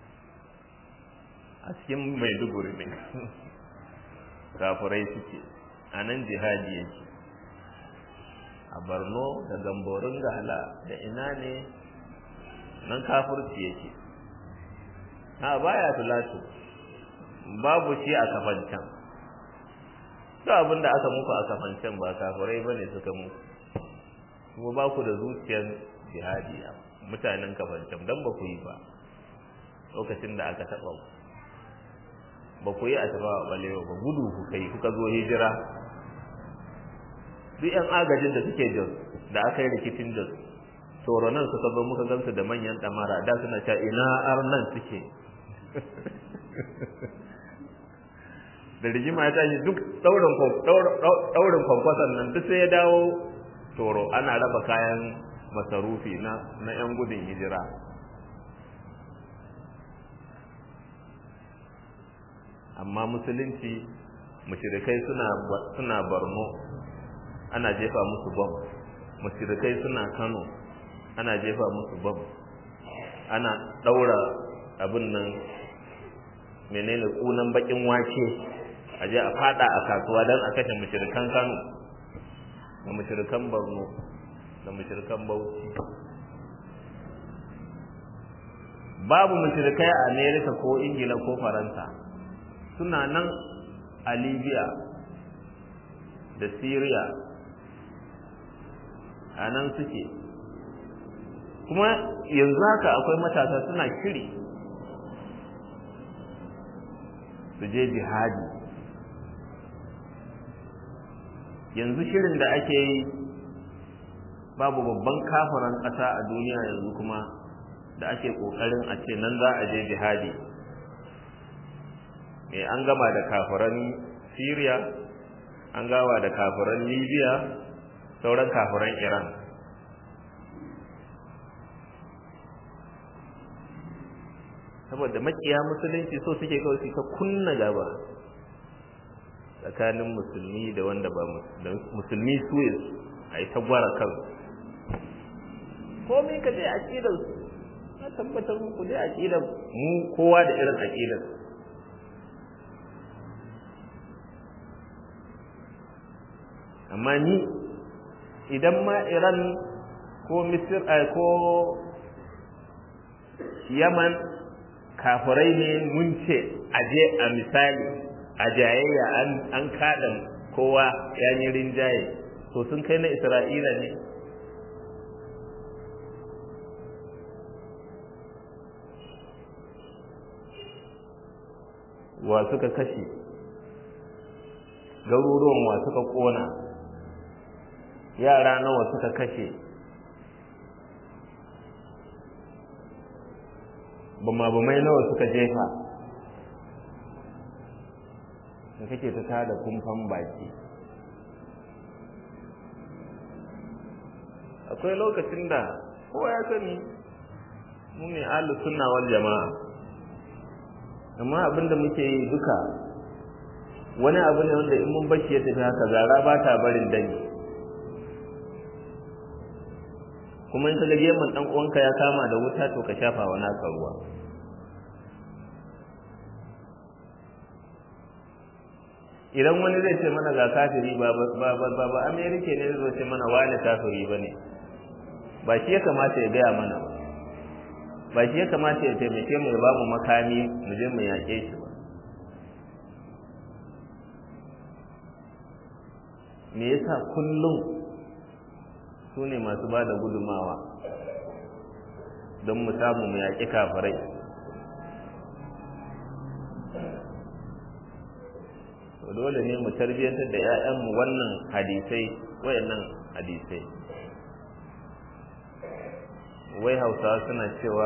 a cikin Maiduguri ne kafirai suke a nan jihadi yake a Borno da Gamborin Gala da ina ne nan kafirci yake ha baya tulatu babu shi a kafancan duk abin da aka muku a kafancan ba kafirai ba ne suka muku kuma ba ku da zuciyar jihadi mutanen kafancan don ba ku yi ba lokacin da aka taɓa ku ba ku yi a taɓa wa ɓalewa ba gudu ku kai kuka zo hijira duk yan agajin da suke jos da aka yi rikicin jos nan suka zo muka gansu da manyan ɗamara da suna cewa ina arnan suke da rigima ya tashi duk ɗaurin kwankwason nan duk sai ya dawo toro ana raba kayan masarufi na na 'yan gudun hijira amma musulunci mushrikai suna suna barno ana jefa musu bom mushrikai suna kano ana jefa musu bom ana ɗaura abin nan menene kunan bakin wake a je a fada a kasuwa don a kashe mushrikan Kano da mushrikan Borno da mushrikan Bauchi babu mushrikai a America ko Ingila ko Faransa suna nan a Libya da Syria a nan suke kuma yanzu haka akwai matasa suna shiri su je jihadi yanzu shirin da ake yi babu babban kafiran ƙasa a duniya yanzu kuma da ake ƙoƙarin a ce nan za a je jihadi me an gama da kafiran syria an gama da kafiran libya sauran kafiran iran saboda makiya musulunci so suke kawai su ta kunna gaba tsakanin musulmi da wanda ba musulmi su a yi ta gwara kan komai ka je aƙidar su na tabbatar muku dai aƙidar mu kowa da irin aƙidar amma ni idan ma iran ko misir ko yaman kafirai ne mun ce aje a misali a jayayya an kada kowa ya yi rinjaye to sun kai na isra'ila ne wa suka kashe garuruwan wa suka kona yara nawa suka kashe bama-bamai nawa suka jefa da kake ta tada kumfan baki akwai lokacin da kowa ya sani mu ne ahlus sunna wal jama'a amma abin da muke yi duka wani abu ne wanda in mun bashi ya tafi haka zara ba ta barin dani kuma in kaga gemun dan uwanka ya kama da wuta to ka shafa wa naka ruwa idan wani zai ce mana ga kafiri ba ba ba ba ba amerika ne zai ce mana wani kafiri bane ba shi ya kamata ya gaya mana ba ba shi ya kamata ya taimake mu ya ba mu makami mu je mu yaƙe shi ba me yasa kullum su ne masu ba da gudumawa don mu samu mu yaƙi kafirai dole ne mu tarbiyyantar da 'ya'yanmu wannan hadisai wayannan hadisai wai hausawa suna cewa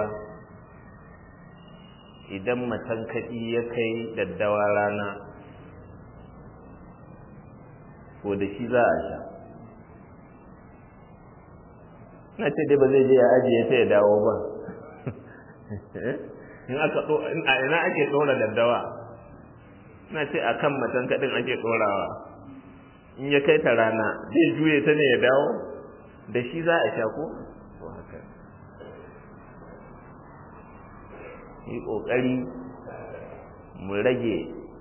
idan matan kaɗi ya kai daddawa rana ko da shi za a sha na ce dai ba zai je ya ajiye sai ya dawo ba in aka a ina ake ɗora daddawa na ce a kan matan kaɗin ake ɗorawa in ya kai ta rana zai juye ta ne ya dawo da shi za a sha ko to haka yi ƙoƙari mu rage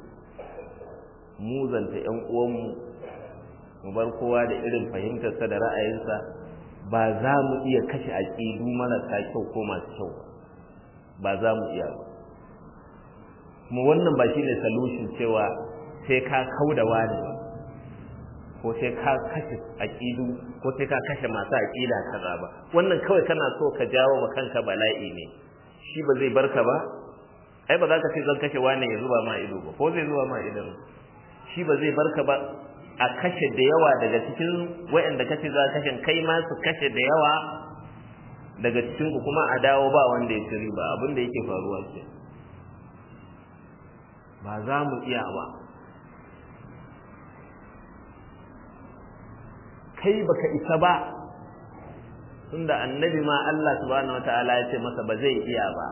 muzanta 'yan uwanmu mu bar kowa da irin fahimtarsa da ra'ayinsa ba za mu iya kashe aƙidu marasa kyau ko masu kyau ba za mu iya ba kuma wannan ba shi ne solution cewa sai ka kau da wani ba ko sai ka kashe aƙidu ko sai ka kashe masu aƙida kaza ba wannan kawai kana so ka jawo ma kanka bala'i ne shi ba zai barka ba ai ba za ka ce zan kashe wani ya zuba ma ido ba ko zai zuba ma ido shi ba zai barka ba a kashe da yawa daga cikin wayanda kace za kashe kai ma su kashe da yawa daga cikin ku kuma a dawo ba wanda ya ci riba abin da yake faruwa ke ba za mu iya ba kai baka isa ba tunda annabi ma Allah subhanahu wataala ya ce masa ba zai iya ba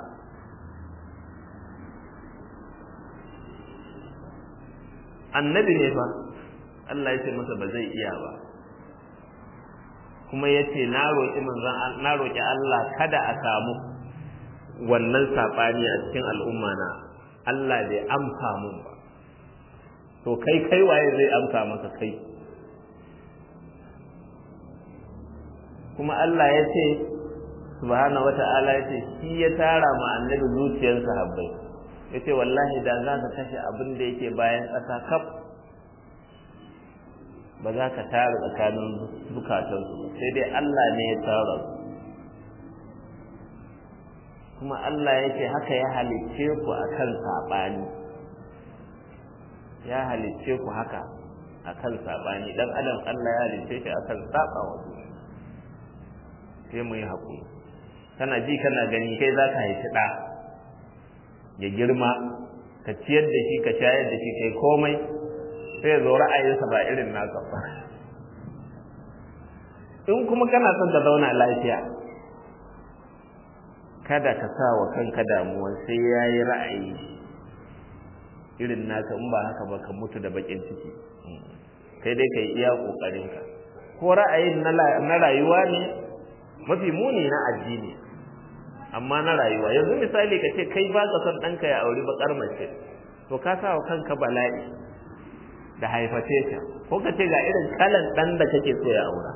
annabi ne fa Allah ya ce masa ba zai iya ba kuma ya ce na roƙi manzon na roƙi Allah kada a samu wannan saɓani a cikin al'umma na Allah bai amsa mun ba to kai kai waye zai amsa maka kai kuma Allah ya ce subhanahu wata'ala ya ce shi ya tara ma annabi zuciyar sahabbai ya ce wallahi da za ka kashe abin da yake bayan ƙasa kaf ba za ka tara tsakanin zukatansu ba sai dai Allah ne ya tara su kuma Allah ya ce haka ya halicce ku akan saɓani ya halicce ku haka akan saɓani dan adam Allah ya halicce shi akan saɓa wa sai mu yi haƙuri kana ji kana gani kai za ka haifi ɗa ya girma ka ciyar da shi ka shayar da shi kai komai sai zo ra'ayinsa ba irin naka ba in kuma kana son ka zauna lafiya kada ka sa wa kanka damuwa sai ya yi ra'ayi irin naka in ba haka ba ka mutu da bakin ciki kai dai ka yi iya ƙoƙarinka ko ra'ayin na rayuwa ne mafi muni na addini amma na rayuwa yanzu misali ka ce kai ba ka son ɗanka ya auri baƙar mace to ka sa wa kanka bala'i da haiface ta ko ka ce ga irin kalan ɗan da kake so ya aura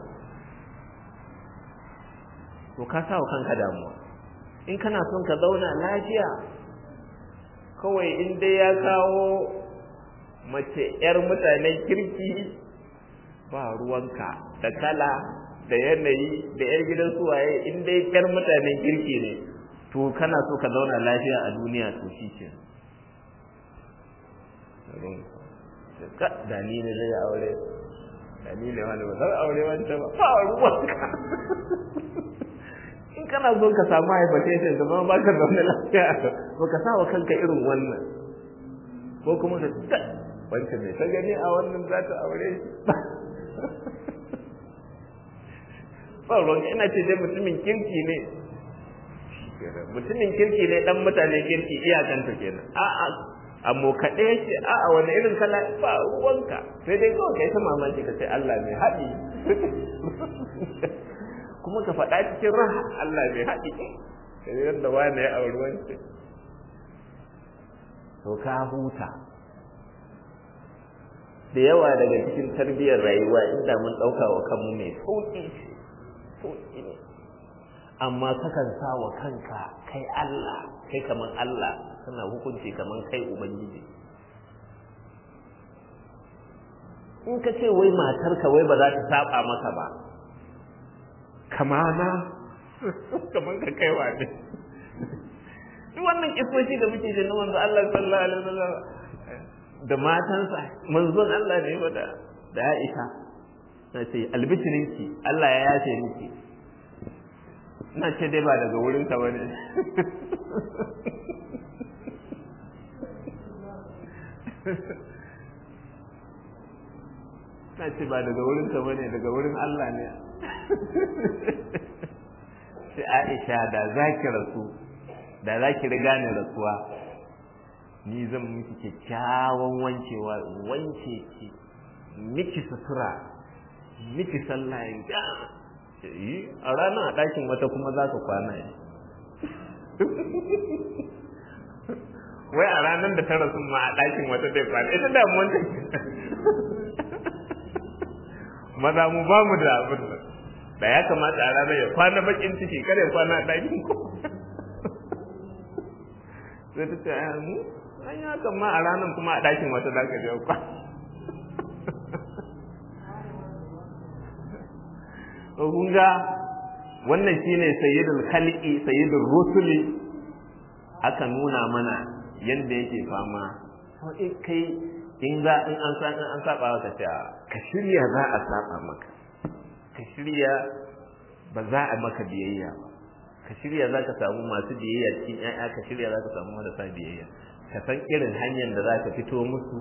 to ka sa wa kanka damuwa in kana son ka zauna lafiya kawai in dai ya kawo mace 'yar mutanen kirki ba ruwanka da kala da yanayi da 'yar gidan suwaye in dai 'yar mutanen kirki ne to kana so ka zauna lafiya a duniya to shi ke ka da ni ne zai aure da ni ne wani ba zai aure wancan ba ba ruwanka in kana so ka samu hypertension ka zama baka zaune lafiya ba ka sa wa kanka irin wannan ko kuma ka ta wancan mai ta gani a wannan za ta aure ba ruwan ina ce dai mutumin kirki ne mutumin kirki ne dan mutane kirki iyakanta kenan a'a amma kaɗe yake a'a wani irin kala ba ruwanka sai dai kawai kai ta mamaki ka ce Allah mai haɗi kuma ka faɗa cikin raha Allah mai haɗi kai yadda wani ya auri wance to ka huta da yawa daga cikin tarbiyyar rayuwa inda mun ɗauka wa kanmu mai sauƙi sauƙi ne amma kakan sa wa kanka kai Allah kai kaman Allah kana hukunci kaman kai ubangiji in ka ce wai matarka wai ba za ta saba maka ba kamana kaman ka kaiwa ne duk wannan kisoshi da muke da manzo Allah sallallahu alaihi wasallam da matansa manzon Allah ne ba da da Aisha na ce albishirinki Allah ya yace miki na ce dai ba daga wurin ka bane na ce ba daga wurin ka bane daga wurin Allah ne sai Aisha da zaki rasu da zaki riga ni rasuwa ni zan miki kyakkyawan wancewa wance ki miki sutura miki sallah ya yi a ranar a ɗakin wata kuma za ka kwana yi wai a ranar da ta rasu ma a ɗakin wata zai kwana ita damuwan ta maza mu ba mu da abin nan da ya kamata a ranar ya kwana bakin ciki kada ya kwana a ɗakin ko sai ta ce a mu an yi hakan ma a ranar kuma a ɗakin wata za ka je kwana kun ga wannan shine sayyidul khalqi sayyidul rusuli aka nuna mana yanda yake fama to in kai in za in an san an saba maka ta ka shirya za a saba maka ka shirya ba za a maka biyayya ba ka shirya za ka samu masu biyayya cikin ƴaƴa ka shirya za ka samu marasa biyayya ka san irin hanyar da za ka fito musu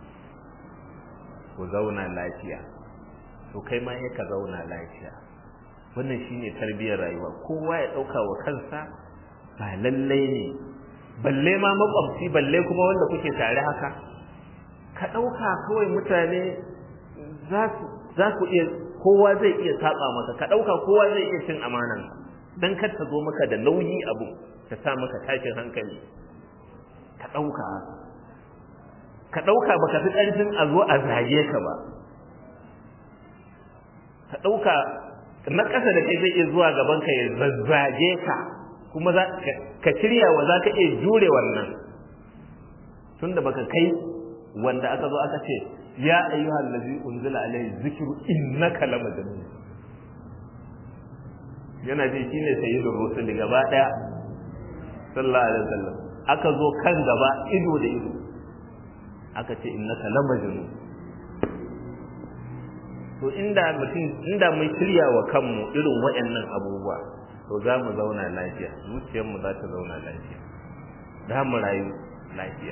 ku zauna lafiya to kai ma ka zauna lafiya wannan shine tarbiyyar rayuwa kowa ya dauka wa kansa ba lallai ne balle ma makwabci balle kuma wanda kuke tare haka ka dauka kawai mutane za su za ku iya kowa zai iya saba maka ka dauka kowa zai iya cin amanan dan kar ta zo maka da nauyi abu ta sa maka tashin hankali ka dauka ka dauka baka fi karfin a zo a zage ka ba ka ɗauka na ƙasa da kai zai iya zuwa gaban ka ya zazzage ka kuma ka shirya wa za ka iya jure wannan tun da baka kai wanda aka zo aka ce ya ayyuhal ladzi unzila alayhi dhikru innaka lamajnun yana ji shine sayyidur rusul gaba daya sallallahu alaihi wasallam aka zo kan gaba ido da ido aka ce innaka lamajnun to inda mutum inda mun shirya wa kanmu irin waɗannan abubuwa to za mu zauna lafiya zuciyarmu za ta zauna lafiya za mu rayu lafiya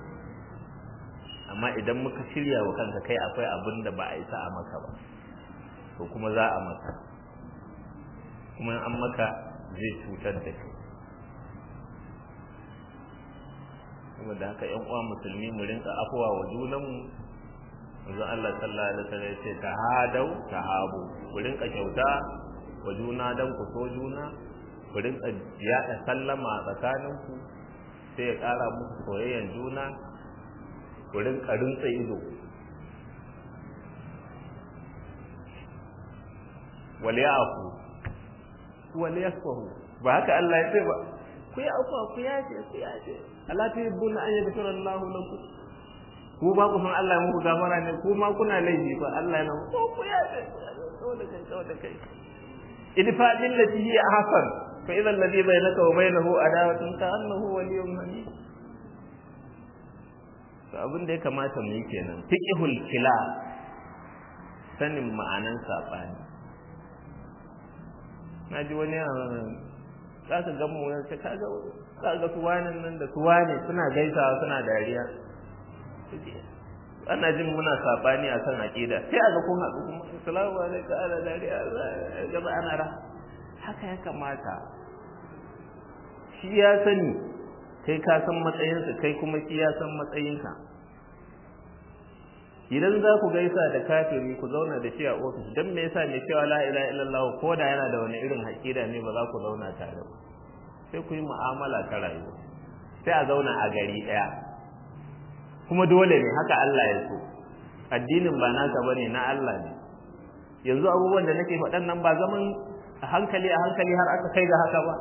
amma idan muka shirya wa kanka kai akwai abin da ba a isa a maka ba to kuma za a maka kuma an maka zai cutar da kai kuma da haka yan uwa musulmi mu rinka afuwa wa junanmu manzo Allah sallallahu alaihi wasallam yace tahadau tahabu ku rinka kyauta wa juna dan ku so juna ku rinka yada sallama tsakaninku sai ya kara muku soyayyan juna ku rinka rinsa ido wal ya'fu wal yasfahu ba haka Allah ya ce ba ku yi afuwa ku yace ku yace Allah ta yi bunna an yaghfira Allahu lakum ku ba ku san Allah ya muku gafara ne ku ma kuna laifi ba Allah yana ko ku ya ce ko da kai ko da kai idfa bil lati hi ahsan fa idha alladhi bainaka wa bainahu adawatun ka annahu waliyyun hamid to abin da ya kamata mu yi kenan fiqhul kila sanin ma'anan sabani naji wani za ka ga mu ka ga za ga su wani nan da su wani suna gaisawa suna dariya ana jin muna sabani a kan aqida sai aga kun haɗu kuma assalamu alaikum ala dariya gaba ana ra haka ya kamata shi ya sani kai ka san matsayinsa kai kuma shi ya san matsayinka idan za ku gaisa da kafiri ku zauna da shi a ofis don me yasa mai cewa la ilaha illallah ko da yana da wani irin haƙida ne ba za ku zauna tare ba sai ku yi mu'amala ta rayuwa sai a zauna a gari ɗaya kuma dole ne haka Allah ya so addinin ba naka bane na Allah ne yanzu abubuwan da nake faɗan nan ba zaman a hankali a hankali har aka kai ga haka ba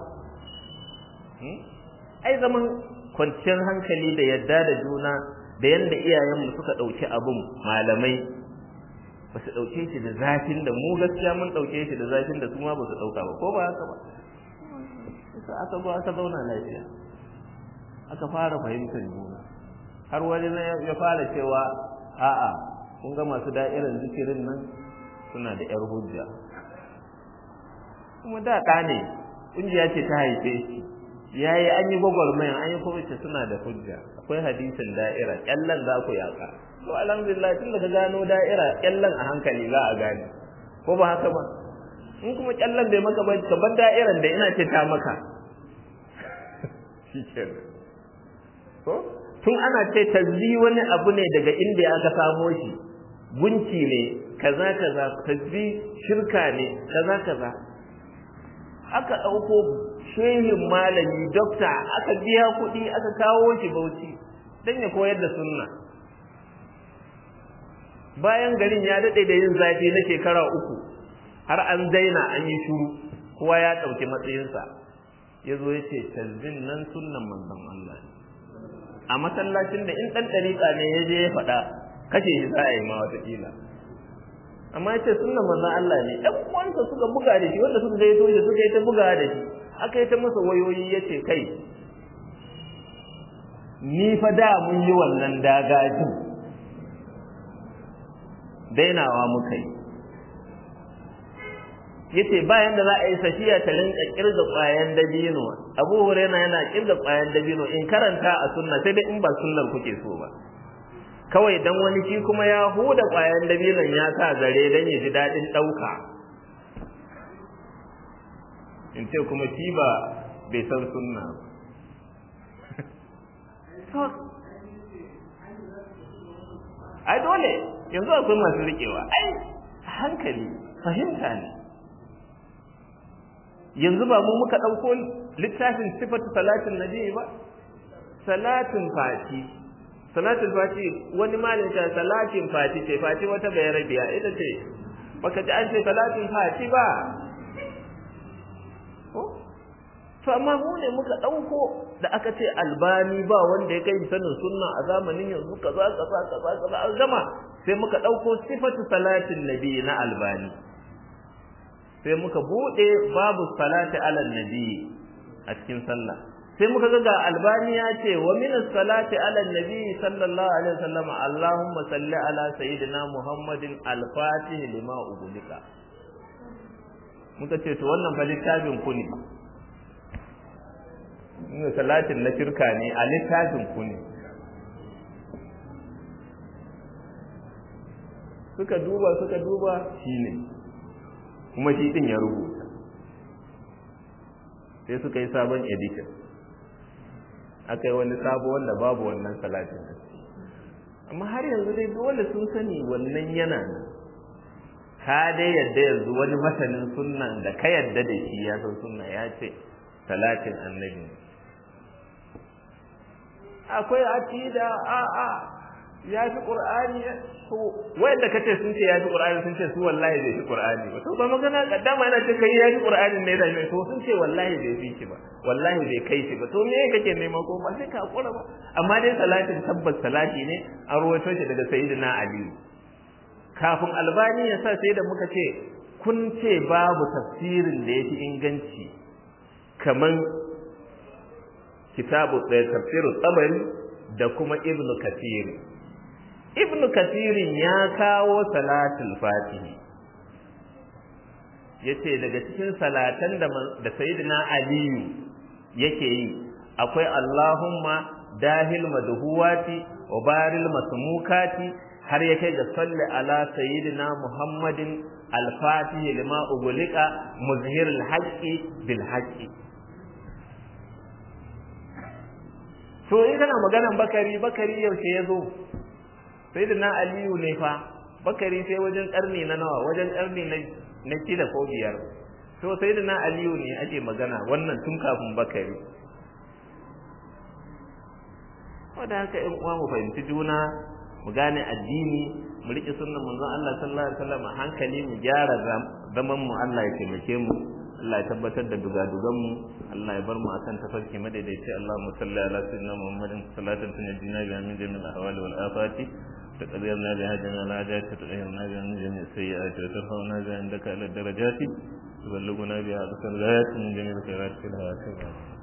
ai zaman kwanciyar hankali da yadda da juna da yanda iyayenmu suka ɗauki abun malamai ba su ɗauke shi da zafin da mu gaskiya mun ɗauke shi da zafin da su ma ba su ɗauka ba ko ba haka ba aka zo aka zauna lafiya aka fara fahimtar juna har wani ya fara cewa a'a kun ga masu da'irar zikirin nan suna da yar hujja kuma da ɗa ne ƙungiya ce ta haife shi ya yi an yi gwagwarmayan an yi kuma ce suna da hujja akwai hadisin da'ira ƙyallen za ku yaƙa to alhamdulillah tun da ka gano da'ira ƙyallen a hankali za a gane ko ba haka ba in kuma ƙyallen bai maka ba ka bar da'iran da ina ce ta maka shi ko tun ana ce tazzi wani abu ne daga inda aka samo shi gunki ne kaza kaza tazzi shirka ne kaza kaza aka ɗauko shehin malami dokta aka biya kuɗi aka kawo shi bauchi don ya koyar da sunna bayan garin ya daɗe da yin zafi na shekara uku har an daina an yi shuru kowa ya ɗauki matsayinsa ya zo ya ce tazbin nan sunnan manzon Allah ne a masallacin da in ɗan ɗariƙa ne ya je ya faɗa kashe shi za a yi ma watakila amma ya ce sunnan manzon Allah ne ɗan uwansa suka buga da shi wanda suka gaito shi suka yi ta buga da shi aka yi ta masa wayoyi ya ce kai ni fa da mun yi wannan dagaji dainawa muka yi yace bayan da za a yi safiya ta rinka kirga kwayan dabino Abu Hurairah yana kirga kwayan dabino in karanta a sunna sai dai in ba sunnar kuke so ba kawai dan wani shi kuma ya huda kwayan dabinon ya sa zare dan ya ji dadin dauka in ce kuma shi ba bai san sunna ba ai dole yanzu akwai masu rikewa ai hankali fahimta ne yanzu ba mu muka ɗauko littafin sifatu salatin nabi ba salatin fati salatin fati wani malin ta salatin fati ce fati wata bai rabiya ita ce baka ji an ce salatin fati ba to amma mu ne muka ɗauko da aka ce albani ba wanda ya kai sanin sunna a zamanin yanzu kaza kaza kaza kaza an gama sai muka ɗauko sifatu salatin nabi na albani sai muka bude babu salati ala nabi a cikin sallah sai muka ga ga albani ya ce wa min salati ala nabi sallallahu alaihi wasallam allahumma salli ala sayyidina muhammadin al-fatih lima ubudika muka ce to wannan fa littafin ku ne inda salatin na shirka ne a littafin ku ne suka duba suka duba shine kuma shi din ya rubuta sai suka yi sabon edition aka yi wani sabo wanda babu wannan salatin amma har yanzu dai dole sun sani wannan yana nan ka dai yadda yanzu wani masanin sunnan da ka yadda da shi ya san sunna ya ce salatin annabi akwai aqida a a ya fi qur'ani to wanda kace sun ce ya fi qur'ani sun ce su wallahi bai fi qur'ani ba to ba magana kaddama yana ce kai ya fi qur'ani ne da mai to sun ce wallahi bai fi shi ba wallahi bai kai shi ba to me kake nema ko ba sai ka hakura ba amma dai salatin tabbas salati ne an rawaito shi daga sayyidina ali kafin albani ya sa sai da muka ce kun ce babu tafsirin da yafi inganci kaman kitabu tafsirut tabari da kuma ibnu kathir ibnu kathirin ya kawo salatul fatihi yace daga cikin salatan da da sayyidina aliyu yake yi akwai allahumma dahil madhuwati wa baril masmukati har yake ga salli ala sayyidina muhammadin al-fatih lima ugulika muzhirul haqqi bil haqqi to in kana maganan bakari bakari yaushe ya zo sai da na aliyu ne fa bakari sai wajen karni na nawa wajen karni na na shida ko biyar to sai da na aliyu ne ake magana wannan tun kafin bakari wadda haka in uwa mu fahimci juna mu gane addini mu riƙe sunnan manzon Allah sallallahu alaihi wasallam a hankali mu gyara zaman mu Allah ya taimake mu Allah ya tabbatar da dugadugan mu Allah ya bar mu akan tafarki madaidaici Allahumma salli ala sayyidina Muhammadin salatan tunjina bi min jami'il ahwali wal afati تقدرنا بها جميع الحاجات تطهرنا بها من جميع السيئات وترفعنا بها عندك على الدرجات تبلغنا بها أقصى الغايات من جميع الخيرات في الحياة